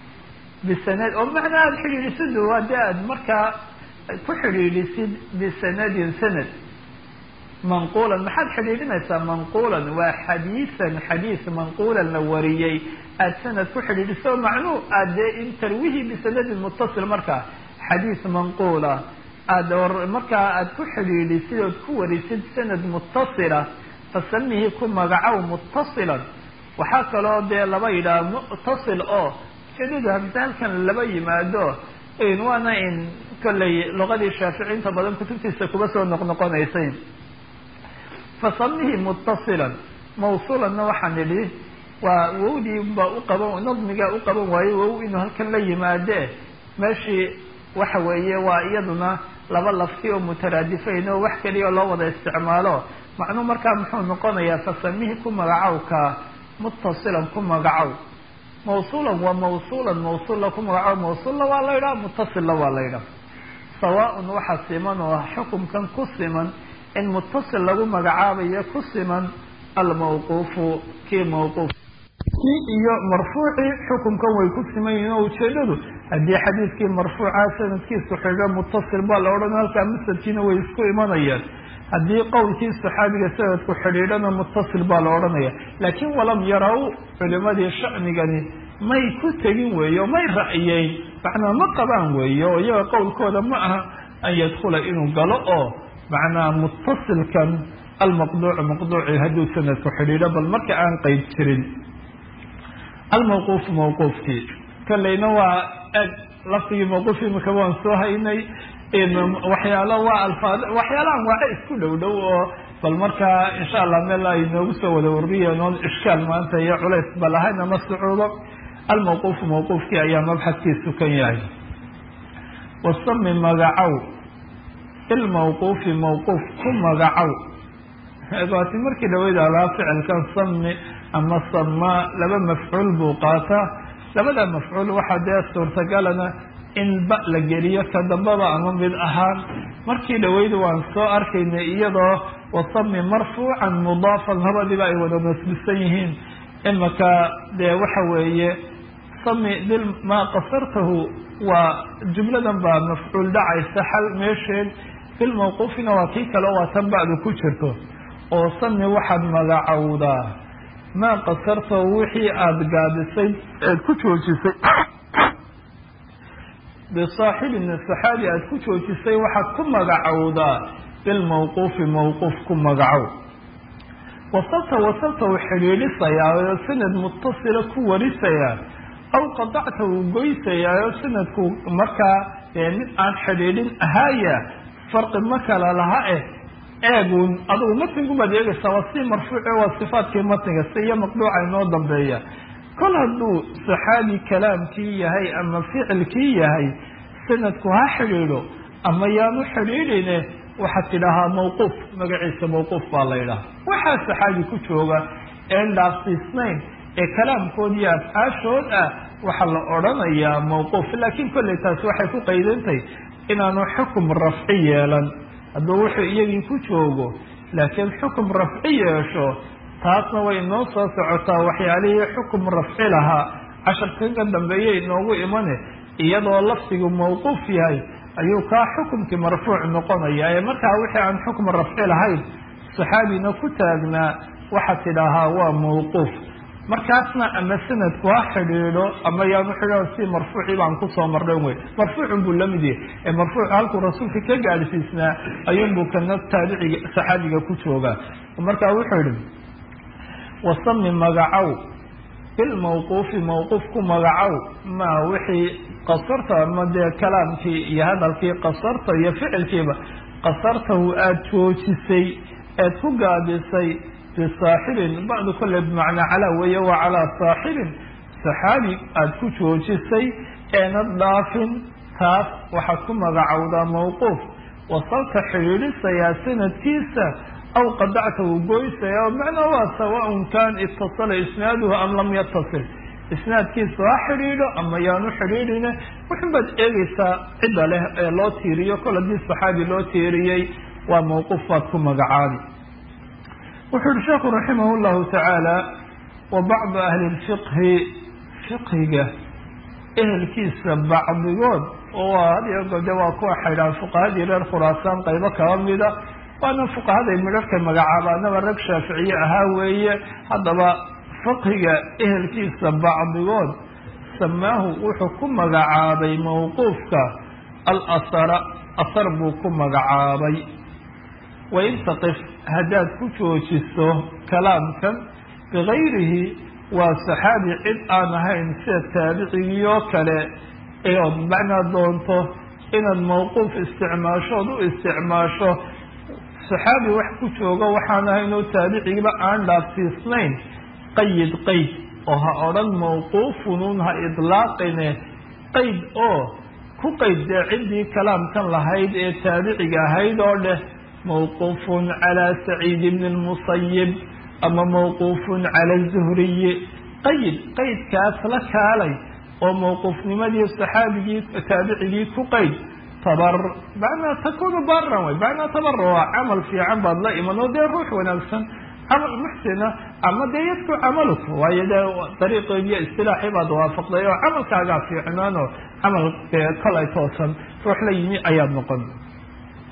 bisanad oo macnaa aada xidhiidhisid hadii aad markaa ku xidhiidhisid bisanadin sanad manquulan maxaad xidhiidhinaysaa manquulan waa xadiisan xadiis manquulan la wariyey aada sanad ku xidhiidhiso macnuu aad dee in tarwihi bisanadin muttasil markaa xadiis manquula aad markaa aada ku xidhiidhisid ood ku warisid sanad muttasila fasamihi ku magacow muttasilan waxaa kaloo dee laba yidhaha muttasil oo ujeedadu hamse halkan laba yimaado waana in kollay luqadii shaafici inta badan kutubtiisa kuba soo noqnoqonaysay fasamihi muttasilan mawsuulanna waxaan idhi waa wowdii baa u qaban nadmigaa u qaban waaye wow inuu halkan la yimaade meeshii waxa weeye waa iyaduna laba lafti oo mutaraadifayn oo wax keliya loo wada isticmaalo macnuu markaa muxuu noqonayaa fasamihi ku magacowka muttasilan ku magacow mawsuulan waa mawsuulan mawsuulla ku magacow mawsuulla waa la yidhaha muttasilla waa la yidhaha sawaaun waxaa siman oo xukumkan ku siman in muttasil lagu magacaabayo ku siman almawquufu kii mawquuf kii iyo marfuucii xukumkan way ku siman yihiin oo ujeedadu haddii xadiidkii marfuuca sanadkiisu xigo muttasil baa la odhan halkaa musadkiina way isku imanayaan haddii qowlkii saxaabiga sanadku xidhiidhana mutasil baa la odhanaya laakiin walam yaraw culimadii shacnigani may ku tegin weeye oo may ra'yeyn macnaa ma qabaan weeye oo iyaga qowlkooda ma aha an yadkula inuu galo oo macnaa mutasilkan almaqduucu maqduuci hadduu sanadku xidhiidho bal marka aan qeyb jirin almawquufu mawquufkii kaleyna waa eg laftigii mawquuf imika waan soo haynay waxyaalo waa alfaad waxyaala anwaace isku dhow dhow oo bal markaa insha allah meel ay noogu soo wada wariyeen oon ishkaal maanta iyo culays ba lahayn ama sacuudo almawquufu mawquufkii ayaa mabxadkiisu kan yahay wasami magacow ilmawquufi mawquuf ku magacow waati markii dhaweyd alaa ficilkan sami ama samaa laba mafcuul buu qaataa labada mafcuul waxaa dee suurtagalana in ba la geliyo ka dambaba ama mid ahaan markii dhaweyd waan soo arkaynay iyadoo wasami marfuucan mudaafan labadiiba ay wada nasbisan yihiin imaka dee waxa weeye sami bil maa qasartahu waa jumladan baa mafcuul dhacaysa xal meesheed bilmawquufina waa kii kale waa tan bacdu ku jirto oo sami waxaad magacowdaa maa qasartahu wixii aada gaabisay eed ku joojisay bisaaxibin saxaabi aada ku joojisay waxaad ku magacowdaa bilmawquufi mawquuf ku magacow wasalta wasalta uu xidhiidhisayaa oo sanad mutasila ku warisayaa aw qadacta uu goysayaa oo sanadku markaa mid aan xidhiidhin ahaaya farqi ma kala laha eh eegun adugu matnigubaad eegaysaa waa si marfuuce waa sifaadkii matniga si iyo maqduuca inoo dambeeya kol hadduu saxaabi kalaamkii yahay ama ficilkii yahay sanadku ha xidhiidho ama yaanu xidhiidhine waxaad tidhaahaa mawquuf magaciisa mawquuf baa la ydhaha waxaa saxaabi ku jooga een dhaafsiisnayn ee kalaamkood iyo afcaashood ah waxaa la odhanayaa mawquuf laakiin kolley taasi waxay ku qaydantahay inaanu xukum rafci yeelan hadduu wuxuu iyagii ku joogo laakiin xukum rafci yeesho taasna way inoo soo socotaa waxyaalihii xukum rafci lahaa casharka ka dambeeya inoogu imane iyadoo lafdigu mawquuf yahay ayuu kaa xukumkii marfuuc noqonaya ee markaa wixii aan xukum rafci lahayn saxaabina ku taagnaa waxaad tidhaahaa waa mawquuf markaasna ama sanadku ha xidhiidho ama yaanu xidhiidho si marfuucii baan kusoo marnay wey marfuucun buu lamid yahay ee marfuuc halkuu rasuulka ka gaadhsiisnaa ayuunbuu kana taabiciga saxaabiga ku joogaa markaa wuxuu yihi wasami magacow bilmawquufi mawquuf ku magacow maa wixii qasarta ama dee kalaamkii iyo hadalkii qasarta iyo ficilkiiba qasartahu aada joojisay eed ku gaabisay bisaaxibin bacdu kole bimacnaa calaa weeye waa calaa saaxibin saxaabi aada ku joojisay eenad dhaafin taas waxaad ku magacowdaa mawquuf wasalka xidhiidhisayaa sanadkiisa aw qadacta uu goysaya oo macnaa waa sawaaun kan itasala isnaaduhu am lam yatasil isnaadkiisa ha xidhiidho ama yaanu xidhiidhine wuxun baad eegeysaa cidda leh ee loo tiiriyo kol haddii saxaabi loo tiiriyey waa mawquuf baad ku magacaabi wuxuu yihi sheekhu raximah llahu tacaala wa bacdu ahli lfiqhi fiqhiga ehelkiisa bacdigood oo hadiyo gode waa kuwa xaydhaan fuqahadii reer khuraasaan qaybo kaba mida waana fuqahaday midharhka magacaabaanaba rag shaaficiye ahaa weeye haddaba fiqhiga ehelkiisa bacdigood samaahu wuxuu ku magacaabay mawquufka alasara asar buu ku magacaabay wain taqif haddaad ku joojiso kalaamkan bigayrihi waa saxaabi cid aan ahayn sida taabicigii oo kale eood macnaa doonto inaad mawquuf isticmaasho ood u isticmaasho saxaabi wax ku joogo waxaan ahayn oo taabicigiiba aan dhaafsiisnayn qayid qayd oo ha odhan mawquufunun ha idlaaqine qayd oo ku qayd dee ciddii kalaamkan lahayd ee taabiciga ahayd oo dheh mawquufun calaa saciid bni lmusayib ama mawquufun cala zuhriyi qayid qaydkaas la kaalay oo mawquufnimadii saxaabigii taabicigii ku qayd tabar macnaa takunu baran way macnaa tabara waa camal fiican baad la iman oo dee ruux wanaagsan camal muxsina ama dee yadku camaluk waayo dee dariiqeediyo istilaaxii baad waafaqday oo camalkaagaa fiicnaan oo camal dee kolay toosan ruux la yimi ayaad noqon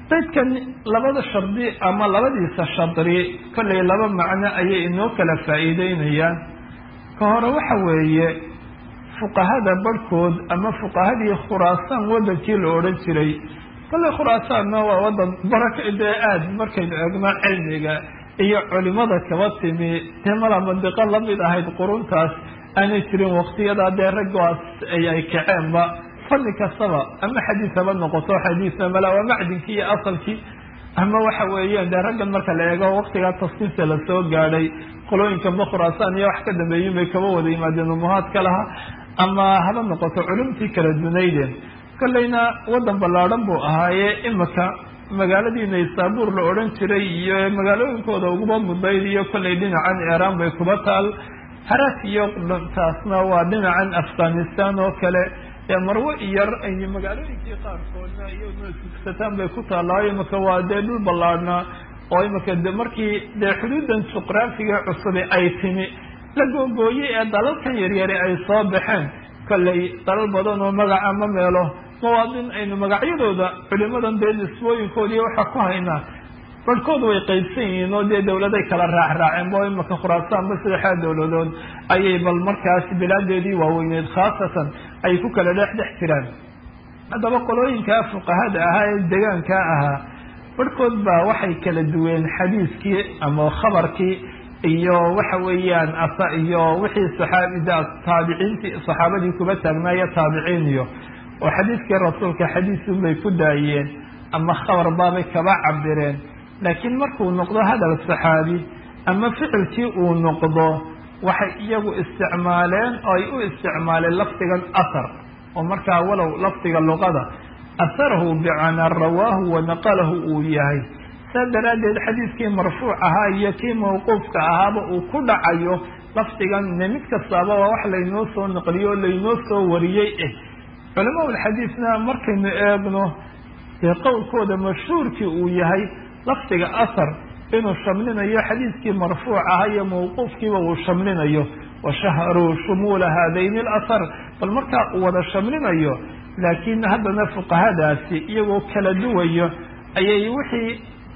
baydkan labada shardi ama labadiisa shadri kollay laba macno ayay inoo kala faa'iideynayaan ka hore waxa weeye fuqahada barhkood ama fuqahadii khuraasaan wadankii la odhan jiray kollay khuraasaanna waa wadan baraka dee aada markaynu eegno cilmiga iyo culimada kaba timi dee mala mandiqo lamid ahayd quruntaas aanay jirin waktiyadaa dee raggaas ay kaceenba fanni kastaba ama xadiis haba noqoto xadiisna mala waa macdinkii iyo asalkii ama waxa weeyaan dee raggan marka la eego waktigaa tasniifta lasoo gaadhay qolooyinkanba khuraasaan iyo wax ka dambeeyin bay kaba wada yimaadeen umuhaadka laha ama haba noqoto culumtii kala dunaydeen kollayna wadan ballaadhan buu ahaaye imika magaaladii naysaabuur la odhan jiray iyo magaalooyinkooda uguba mudayd iyo kollay dhinacan iiraan bay kuba taal haraas iyo taasna waa dhinacan afghanistan oo kale ee marwo iyar iyo magaalooyinkii qaarkoodna iyaduna sugsataan bay ku taallaayo imika waa dee dhul ballaadhnaa oo imika de markii dee xuduudan juqraafiga cusubi ay timi la googooyey ee dalalkan yaryari ay soo baxeen kollay dalal badan oo magaca ma meelo mawaadin aynu magacyadooda culimadan dee nisbooyinkoodii waxaa ku haynaa barhkood way qaybsan yihiin oo dee dawladay kala raacraaceen bo imika khuraasaanba saddexdaa dawladood ayay bal markaas bilaadeedii waaweyneed khaasatan ay ku kala dhex dhex jiraan haddaba qolooyinkaa fuqahada ahaa ee degaankaa ahaa barhkood baa waxay kala duween xadiiskii ama khabarkii iyo waxa weeyaan iyo wixii saxaabida taabiciintii saxaabadii kuba taagnaaya taabiciin iyo oo xadiiskii rasuulka xadiisun bay ku daayeen ama khabar baabay kaba cabireen laakiin markuu noqdo hadal saxaabi ama ficilkii uu noqdo waxay iyagu isticmaaleen oo ay u isticmaaleen lafdigan athar oo markaa walow lafdiga luqada aharahu bicana rawaahu wa naqalahu uu yahay saa daraaddeed xadiiskii marfuuc ahaa iyo kii mawquufka ahaaba uu ku dhacayo lafdigan ne mid kastaaba waa wax laynoo soo naqliyo o laynoo soo wariyey eh culamaa ulxadiisna markaynu eegno dee qowlkooda mashhuurkii uu yahay lafdiga athar inuu shamlinayo xadiiskii marfuuc ahaa iyo mawquufkiiba uu shamlinayo washaharuu shumuula haadayni alathar bal markaa uu wada shamlinayo laakiin haddana fuqahadaasi iyagoo kala duwayo ayay wixii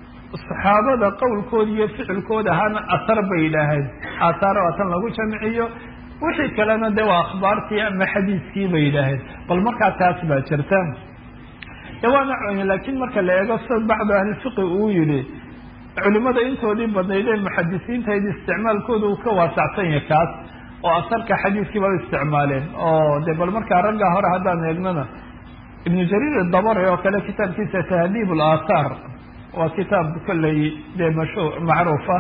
saxaabada qowlkooda iyo ficilkooda ahaana athar bay yidhaaheen aathaar waa tan lagu jamciyo wixii kalena de waa akhbaartii ama xadiiskii bay yidhaaheen bal markaa taas baa jirta de waana laakiin marka la eego sida bacdu ahlifiqi uu yihi culimada intoodii badnayd ee muxadisiintayd isticmaalkooda uu ka waasacsan yahay kaas oo asarka xadiiskii baa isticmaaleen oo de bal markaa raggaa hore haddaan eegnana ibnu jariir dabari oo kale kitaabkiisa tahdiib alaathaar waa kitaab kolley dee mashu macruufa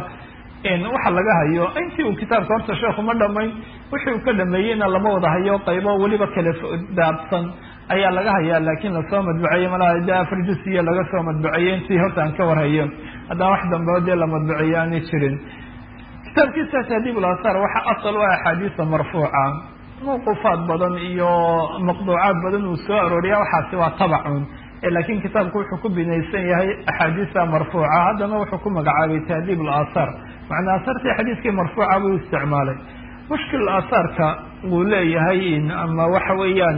waxa laga hayo intii uu kitaabka horta sheekhu ma dhamayn wixii uu ka dhameeyeyna lama wada hayo qaybo weliba kala daabsan ayaa laga hayaa laakiin lasoo madbuceeyey malaha de afar jusiya laga soo madbuceeyey intii horta aan ka warhayo haddaan wax dambeo dee la madbuceeyo aanay jirin kitaabkiisa tahdiib ulasaar waxa asal u ah axaadiisa marfuuca mawquufaad badan iyo maqduucaad badan uu soo arooriya waxaasi waa tabacun laakiin kitaabku wuxuu ku binaysan yahay axaadiisa marfuuca haddana wuxuu ku magacaabay tahdiib alaathaar macnaa asartii xadiiskii marfuuca buu isticmaalay mushkil aahaarka wuu leeyahay ama waxa weeyaan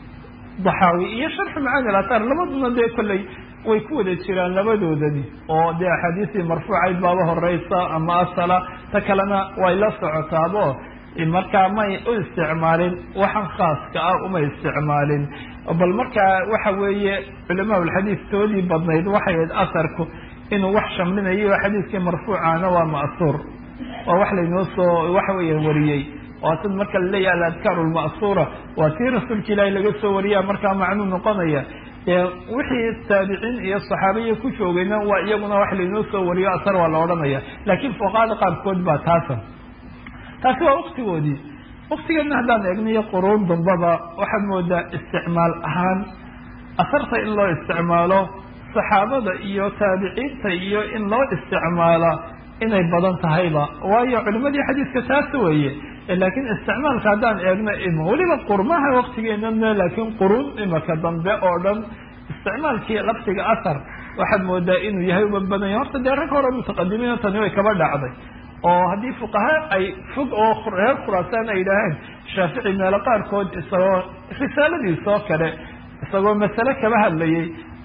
daxaawi iyo sharxu macaani alaathaar labaduna dee kolley way ku wada jiraan labadoodani oo dee axaadiistii marfuucayd baaba horeysa ama asala ta kalena way la socotaabo markaa may u isticmaalin waxan khaaska ah uma isticmaalin bal markaa waxa weeye culamaa ulxadiis toodii badnayd waxay ahayd asarku inuu wax shamlinayo oo xadiiskii marfuucana waa ma'suur waa wax laynoo soo waxa weeya wariyey waa sid marka laleeyahay aladkaaru lma'suura waa tii rasuulka ilaahi laga soo wariyaa markaa macnuu noqonaya wixii taabiciin iyo saxaabiya ku joogayna waa iyaguna wax laynoo soo wariyo asar waa la odhanaya laakiin fuqahada qaarkood baa taasa taasi waa waktigoodii waktigeedna haddaan eegniyo quruun dambaba waxaad moodaa isticmaal ahaan asarta in loo isticmaalo saxaabada iyo taabiciinta iyo in loo isticmaala inay badan tahayba waayo culimadii xadiiska taas weeye laakiin isticmaalka haddaan eegno im weliba qurmaha waktigeenana laakiin quruun imaka dambe oo dhan isticmaalkii laftiga athar waxaad moodaa inuu yahay uma badan yahay horta dee rag hore mutaqadimiin tani way kaba dhacday oo haddii fuqaha ay fog oo reer khuraasaan ay yidhaaheen shaafici meelo qaarkood isagoo risaaladiisoo kale isagoo masale kaba hadlayay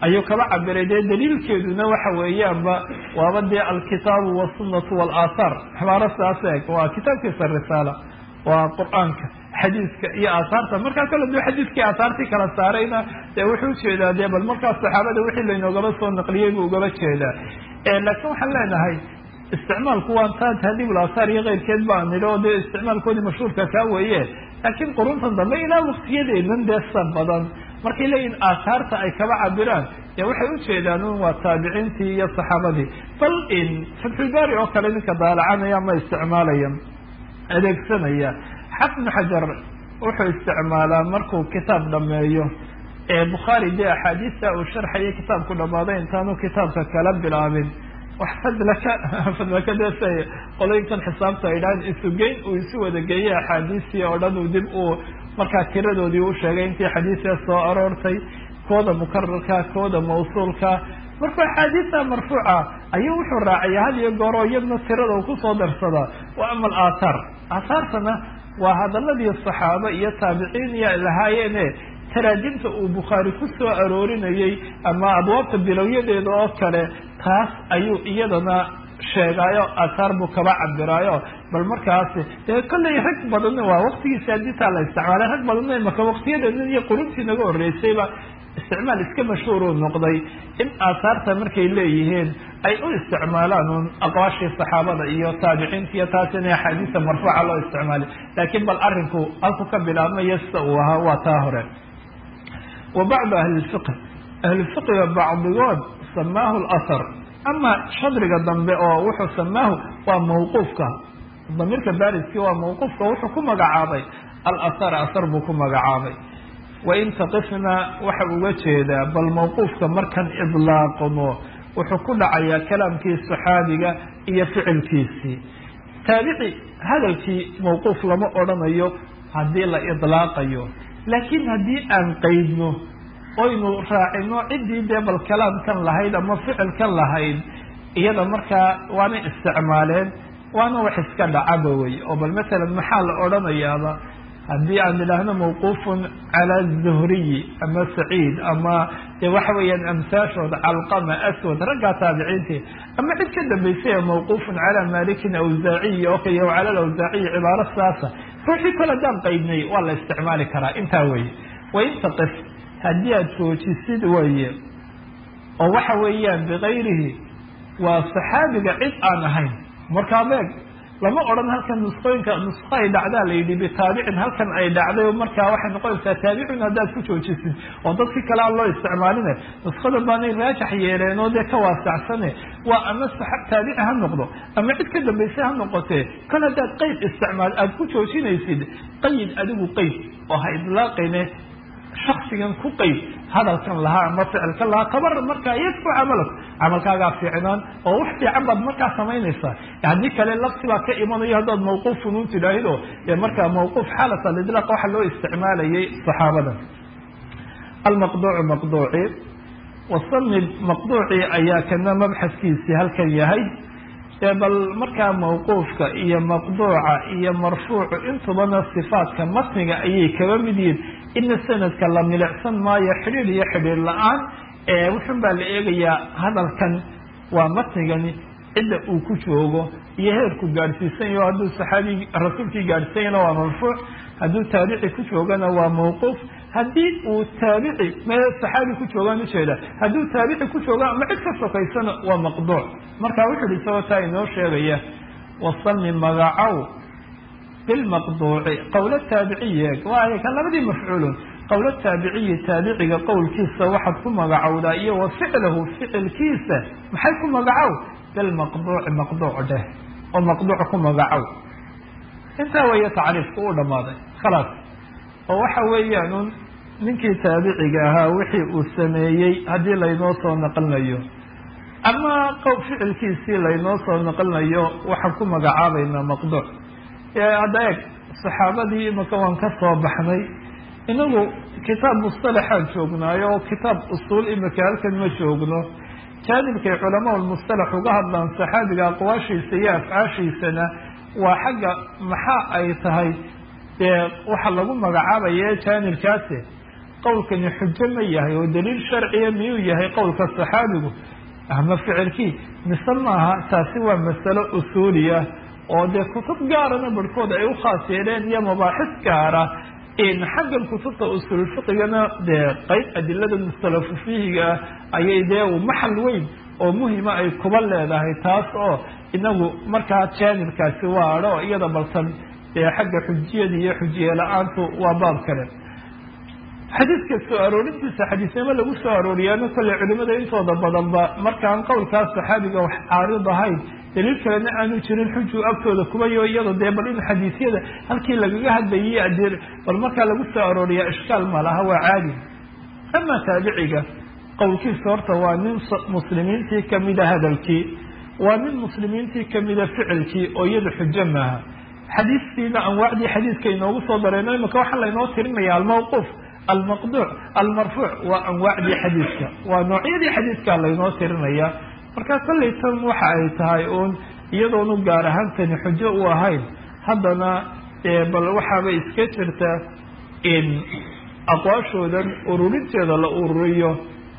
ayuu kaba cabiray dee daliilkeeduna waxa weeyaanba waaba dee alkitaabu wasunnatu walaathaar xibaaro saas eeg waa kitaabkiisa risaala waa qur-aanka xadiiska iyo aahaarta markaa kale duu xadiiskii aahaartii kala saarayna dee wuxuu ujeedaa dee bal markaas saxaabada wixii laynoogaba soo naqliyey buu ugaba jeedaa laakiin waxaan leenahay isticmaalku waa taa tahdiibul aahaar iyo keyrkeed baa nidhi oo dee isticmaalkoodii mashhuurka kaa weeye laakiin quruntan dambe ilaa waktiyadeedan deesa badan markay leeyihin aahaarta ay kaba cabiraan dee waxay ujeedaan un waa taabiciintii iyo saxaabadii bal in fatxulbaari oo kale ninka daalacanaya ma isticmaalaya adeegsanaya xafnu xajar wuxuu isticmaalaa markuu kitaab dhameeyo ee bukhaari dee axaadiista uu sharxaya kitaabku dhamaaday intaanu kitaabka kala bilaabin wax fadlaka fadlaka dese qolooyinkan xisaabta ay dhahan isugeyn uu isu wada geeyey axaadiistii oo dhan uu dib uu markaa tiradoodii u sheegay intii xadiisia soo aroortay kooda mukararka kooda mawsuulka markuu axaadiista marfuuca ayuu wuxuu raacaya had iyo gooro iyadna tirada uu kusoo darsadaa wa ama alaahaar aahaartana waa hadaladii saxaabo iyo taabiciin iyo lahaayeene taraajimta uu bukhaari ku soo aroorinayey ama abwaabta bilowyadeeda oo kale taas ayuu iyadana sheegaayo aathaar buu kaba cabiraayo bal markaasi dee kollay rag badan waa waktigiisa aditaa la isticmaalay rag badanna imaka waktiyadeena iyo quruntii naga horreysayba isticmaal iska mashhuuruu noqday in aahaarta markay leeyihiin ay u isticmaalaan un aqwaashii saxaabada iyo taabiciinta iyo taas in axaadiista marfuuca loo isticmaalay laakiin bal arinku halku ka bilaabmaya sida uu ahaa waa taa hore wa bacdu ahli lfiqh ahlulfiqiga bacdigood samaahu lahar ama shadriga dambe oo wuxuu samaahu waa mawquufka damiirka baariskii waa mawquufka wuxuu ku magacaabay alahar ahar buu ku magacaabay wain taqifna waxa uga jeedaa bal mawquufka markan idlaaqno wuxuu ku dhacayaa kalaamkii saxaabiga iyo ficilkiisii taabici hadalkii mawquuf lama odhanayo haddii la idlaaqayo laakiin haddii aan qeydno oynu raacino ciddii dee bal kalaamkan lahayd ama ficilkan lahayd iyada markaa waana isticmaaleen waana wax iska dhacaba wey oo bal masalan maxaa la odhanayaaba haddii aan idhaahno mawquufun cala zuhriyi ama saciid ama de waxa weeyaan amsaashooda calqama aswad raggaa taabiciintii ama cid ka dambaysay mawquufun cala malikin awsaaciyi oo kale cala alawsaaciyi cibaaro saasa ruuxii kole haddaan qaydnay waa la isticmaali karaa intaa weye wain taqif haddii aad joojisid weye oo waxa weeyaan bikayrihi waa saxaabiga cid aan ahayn markaa beeg lama odhan halkan nusqooyinka nusqo ay dhacdaa la yidhi bitaabicin halkan ay dhacday markaa waxay noqonaysaa taabicin haddaad ku joojisid oo dadkii kale aan loo isticmaaline nusqada baanay raajax yeeleen oo dee ka waasacsane waa ama taabici ha noqdo ama cid ka dambaysa ha noqotee kol haddaad qeyd isticmaal aada ku joojinaysid qayid adigu qeyd oo ha idlaaqine shaksigan ku qeyd hadalkan lahaa ama ficilkan lahaa tabar markaa yadku camalak camalkaagaa fiicnaan oo wax fiican baad markaa samaynaysaa haddii kale lafsi baa ka imanayo haddaad mawquufun un tidhaahido dee markaa mawquuf xaalat alidlaaq waxa loo isticmaalayay saxaabada almaqduucu maqduuci wasanid maqduucii ayaa kana mabxaskiisii halkan yahay ee bal markaa mawquufka iyo maqduuca iyo marfuucu intubana sifaadka matniga ayay kaba mid yihiin ina sanadka la milicsan maayo xidhiir iyo xidhiir la-aan wuxun baa la eegayaa hadalkan waa matnigani cidda uu ku joogo iyo heerku gaadhsiisan yaho hadduu saxaabi rasuulkii gaadhsiisanyana waa marfuuc hadduu taabici ku joogana waa mawquuf haddii uu taabici me saxaabi ku joogaan ujeeda hadduu taabici ku jooga ama cid ka sokaysana waa maqduuc marka wuxu uhi isagoo taa inoo sheegaya wasami magacow bilmaqduuci qowla taabiciye waay kan labadii mafcuulun qowla taabiciyi taabiciga qowlkiisa waxaad ku magacowdaa iyo wa ficlahu ficilkiisa maxay ku magacow bilmaqduuci maqduuc dheh oo maqduuc ku magacow intaa weeye tacriifku uu dhammaaday khalaas oo waxa weeyaan un ninkii taabiciga ahaa wixii uu sameeyey haddii laynoo soo naqlinayo ama qow ficilkiisii laynoo soo naqlinayo waxaan ku magacaabaynaa maqduuc hadda eeg saxaabadii imaka waan ka soo baxnay inagu kitaab mustalaxaan joognaayo oo kitaab usuul imika halkan ma joogno jaanibkay culamaa lmustalax uga hadlaan saxaabiga aqwaashiisa iyo afcaashiisana waa xagga maxaa ay tahay dee waxa lagu magacaabaya jaanibkaasi qowlkani xujo ma yahay oo daliil sharciya miyuu yahay qowlka saxaabigu ama ficilkii mise maaha taasi waa masalo usuuliya oo dee kutub gaarana barhkood ay u khaas yeeleen iyo mabaaxis gaara xaggan kutubta usuulfiqigana dee qeyb adilada mustalafu fihiga ayay dee maxal weyn oo muhima ay kuba leedahay taas oo inagu markaa jaanibkaasi waadho iyada balsan dee xagga xujiyada iyo xujiye la-aantu waa baab kale xadiidka soo aroorintiisa xadiisnimo lagu soo arooriyaana kolley culimada intooda badanba markaan qowlkaas saxaabiga wax caarid ahayn daliil kalena aanu jirin xuju agtooda kubayo iyado dee bal in xadiisyada halkii lagaga hadlayay adee bal markaa lagu soo arooriyaa ishkaal ma laha waa caadi ama taabiciga qowlkiisa horta waa nin muslimiintii kamida hadalkii waa nin muslimiintii kamida ficilkii oo iyada xujo maaha xadiistiina anwaacdii xadiiska inoogu soo dareyno imika waxaa laynoo tirinaya almawquuf almaqduuc almarfuuc waa anwaacdii xadiiska waa noocyadii xadiiska laynoo tirinaya marka kollay tan waxa ay tahay uun iyadoonu gaar ahaantani xujo u ahayn haddana bal waxaaba iska jirta in aqwaashoodan ururinteeda la ururiyo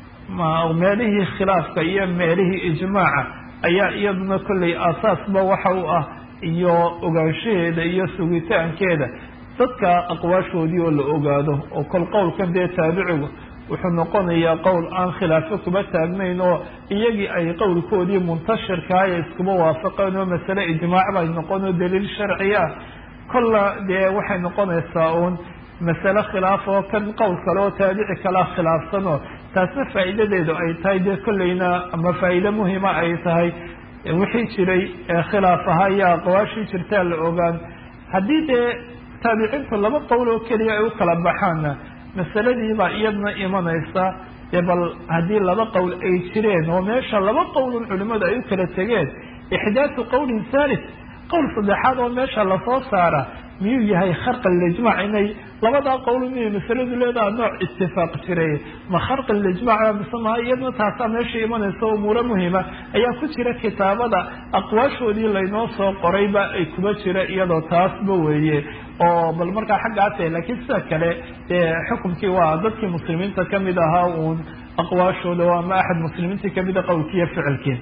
meelihii khilaafka iyo meelihii ijmaaca ayaa iyaduna kollay aasaasba waxa u ah iyo ogaanshaheeda iyo sugitaankeeda dadka aqwaashoodii oo la ogaado oo kol qowlkan dee taabicigu wuxuu noqonayaa qowl aan khilaafo kuba taagnayn oo iyagii ay qowlkoodii muntashirkaa ee iskuba waafaqeen oo masale ijmaac bay noqon oo daliil sharci ah kolla dee waxay noqonaysaa uun masale khilaaf oo kan qowl kale oo taabici kalea khilaafsanoo taasna faa'iidadeedu ay tahay dee kollayna ama faa'iide muhima ay tahay wixii jiray khilaaf ahaa iyo aqwaashii jirtaa la ogaan haddii dee taabiciintu laba qowl oo keliya ay u kala baxaanna masaladiibaa iyadna imanaysa dee bal haddii laba qowl ay jireen oo meesha laba qowlun culimadu ay u kala tegeen ixdaasu qowlin thalith qowl saddexaad oo meesha lasoo saara miyuu yahay kharqi lijmac inay labadaa qowl miyay masaladu leedaha nooc itifaaq jiray ma kharqi lijmac mise maha iyadna taasaa meesha imanaysa umuuro muhima ayaa ku jira kitaabada aqwaashoodii laynoo soo qorayba ay kuba jira iyadoo taasba weeye oo bal markaa xaggaase laakiin sida kale dee xukumkii waa dadkii muslimiinta kamid ahaa uun aqwaashooda ama axad muslimiintii kamida qowlkiiyo ficilkii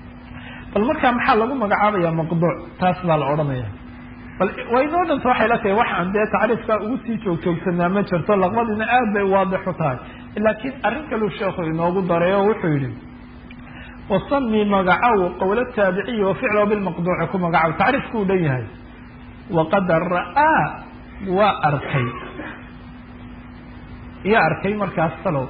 bal markaa maxaa lagu magacaabaya maqduuc taas baa la odhanaya bal waynoo dhanta waxay la tahay waxaan dee tacriifkaa ugu sii joogjoogsanaa ma jirto laqbadiina aad bay waadix u tahay laakiin arrin kaluu sheekhu inoogu daray oo wuxuu yihi wasami magacow qowla taabiciyi wa ficlahu bilmaqduuci ku magacow tacriifku u dhan yahay waqad ra'aa waa arkay ya arkay markaas talow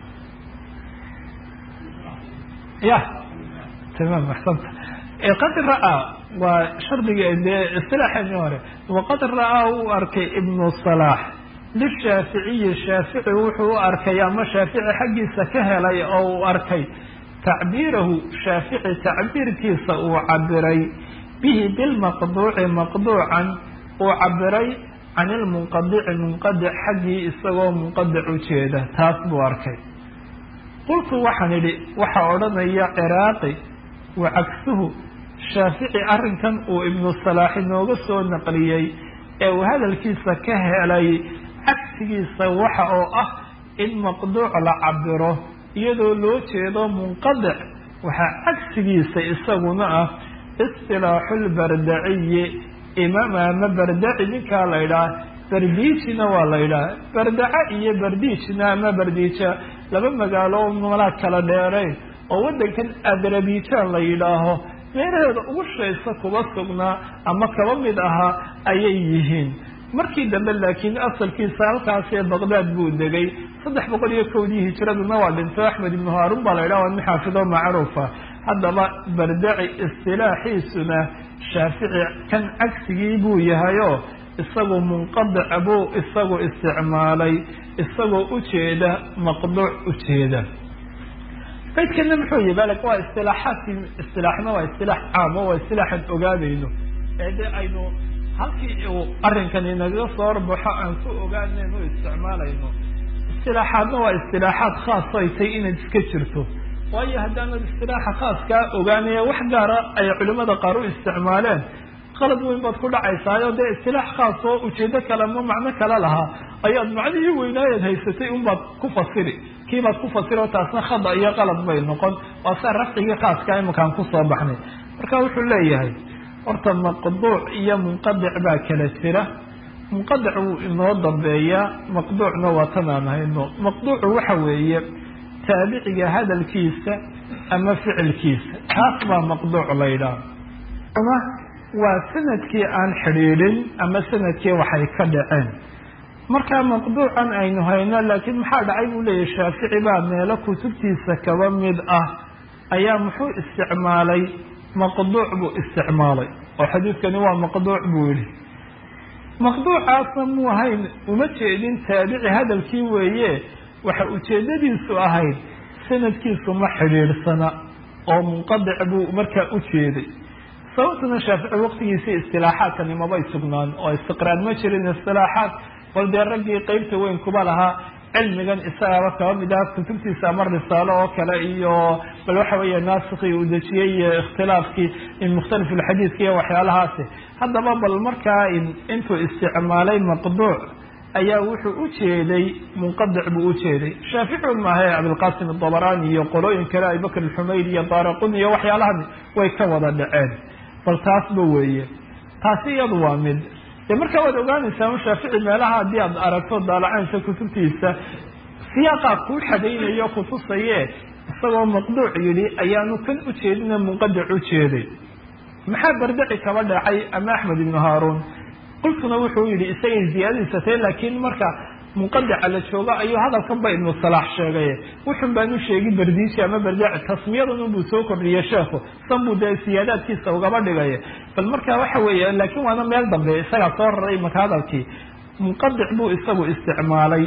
ya tamam axsanta qad ra'aa waa shardiga dee isilaaxeeni hore waqad ra'aa uu arkay ibnu salaax lishaaficiyi shaafici wuxuu u arkay ama shaafici xaggiisa ka helay oo uu arkay tacbiirahu shaafici tacbiirkiisa uu cabiray bihi bilmaqduuci maqduucan uu cabiray can ilmunqadici munqadic xaggii isagoo munqadic ujeeda taas buu arkay qultu waxaan idhi waxaa odhanaya ciraaqi wa cagsuhu shaafici arrinkan uu ibnu salaax inooga soo naqliyey ee uu hadalkiisa ka helay cagsigiisa waxa oo ah in maqduuc la cabiro iyadoo loo jeedo munqadic waxaa cagsigiisa isaguna ah istilaaxulbardaciyi imaam ama bardaci ninkaa la ydhaha bardiijina waa la ydhaha bardaca iyo bardiijna ama bardiija laba magaalo oo malaa kala dheerayn oo waddankan adarabijaan la yidhaaho meelaheeda ugu shaysa kuba sugnaa ama kaba mid ahaa ayay yihiin markii dambe laakiin asalkiisa halkaasee baqdaad buu degay saddex boqol iyo kowdii hijiraduna waa dhinto axmed ibnu haarun baa la yidhaha waa nin xaafido macruufa haddaba bardaci istilaaxiisuna shaafici kan cagsigii buu yahayoo isagu munqadic buu isagu isticmaalay isagoo ujeeda maqduuc ujeeda baydkana muxuu yihi bal waa istilaaxaadkii istilaaxna waa istilaax caamo waa istilaaxan ogaanayno ee de aynu halkii uu arrinkan inaga soo horbaxo aan ku ogaanayno o isticmaalayno istilaaxaadna waa istilaaxaad khaas ay tahay inaad iska jirto waayo haddaanad istilaaxa khaaskaa ogaanaya wax gaara ay culimada qaar u isticmaaleen qalad weyn baad ku dhacaysaayo dee istilaax khaas oo ujeedo kale ama macno kale lahaa ayaad macnihii weynaayaad haysatay unbaad ku fasiri kiibaad ku fasiri oo taasna khada iyo qalad bay noqon waa saa rafcigii khaaska imakaan kusoo baxnay marka wuxuu leeyahay horta maqduuc iyo munqadic baa kala jira munqadic wuu inoo dambeeyaa maqduucna waa tanaan hayno maqduucu waxa weeye taabiciga hadalkiisa ama ficilkiisa kaas baa maqduuc la ydhaah ama waa sanadkii aan xidhiidhin ama sanadkii waxay ka dhaceen markaa maqduucan aynu hayno laakiin maxaa dhacay buu leeyahy shaafici baa meelo kutubtiisa kaba mid ah ayaa muxuu isticmaalay maqduuc buu isticmaalay oo xadiidkani waa maqduuc buu yihi maqduucaasna muu ahayn uma jeedin taabici hadalkii weeye waxa ujeedadiisu ahayd sanadkiisu ma xidhiidhsana oo munqadic buu markaa u jeeday sababtuna shaafici waqtigiisii istilaaxaadkani mabay sugnaan oo istiqraar ma jirin istilaaxaad bal dee raggii qeybta weyn kuba lahaa cilmigan isagaba kaba mid ah kutubtiisa ama risaalo oo kale iyo bal waxa weeye naasikii uu dejiyey iyo ikhtilaafkii mukhtalif ulxadiidka iyo waxyaalahaasi haddaba bal markaa intuu isticmaalay maqduuc ayaa wuxuu u jeeday munqadic buu u jeeday shaafici maahe cabdilqasim adabarani iyo qolooyin kale abubakr alxumayr iyo daaraqun iyo waxyaalahan way ka wada dhaceen bal taasba weeye taasi iyadu waa mid dee markaa waad ogaanaysaa shaafici meelaha haddii aad aragto daalacaynsa kutubtiisa siyaaqaa kuu xadaynayo kutusaye isagoo maqduuc yidhi ayaanu kan u jeedina munqadic u jeeday maxaa bardaci kaba dhacay ama axmed ibnu haaruun qultuna wuxuu yihi isagay ziyaadadiisatay laakiin marka munqadica la joogo ayuu hadalkan ba ibnu salaax sheegay wuxun baan u sheegi bardiiji ama bardaci tasmiyadan unbuu soo kordhiyey sheekhu san buu dee siyaadaadkiisa ugaba dhigay bal marka waxa weeye laakiin waana meel dambe isagaa soo raray maka hadalkii munqadic buu isagu isticmaalay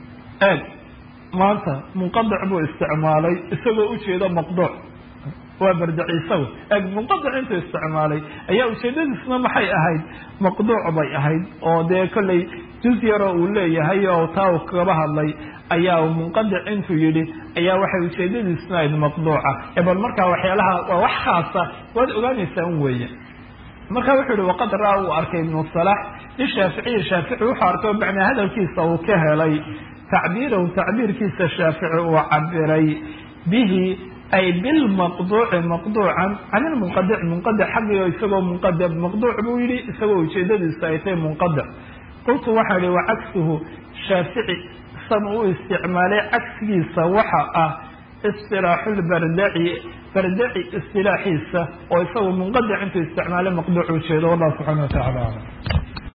eeg maanta munqadic buu isticmaalay isagoo ujeedo maqduuc waa bardaci isagu eeg munqadic intuu isticmaalay ayaa ujeedadiisna maxay ahayd maqduuc bay ahayd oo dee kollay juz yaroo uu leeyahay oo taa uu kaba hadlay ayaa munqadic intuu yidhi ayaa waxay ujeedadiisna ahayd maqduuca ee bal markaa waxyaalaha waa wax khaasa waad ogaanaysaa un weeye marka wuxuu yihi waqad ra-a uu arkay ibnu salax lishaaficiyi shaafici wuxuu arkay macnaa hadalkiisa uu ka helay tacbiirahu tacbiirkiisa shaafici uu cabiray bihi ay bilmaqduuci maqduucan can ilmunqadic munqadic xaggio isagoo munqadic maqduuc buu yihi isagoo ujeedadiisa ay tahay munqadic qultu waxaa ihi wacagsuhu shaafici san uu isticmaalay cagsigiisa waxa ah istilaaxu lbardaci bardaci istilaaxiisa oo isagu munqadic intuu isticmaalay maqduuc ujeedo wallahu subxana wa tacala alam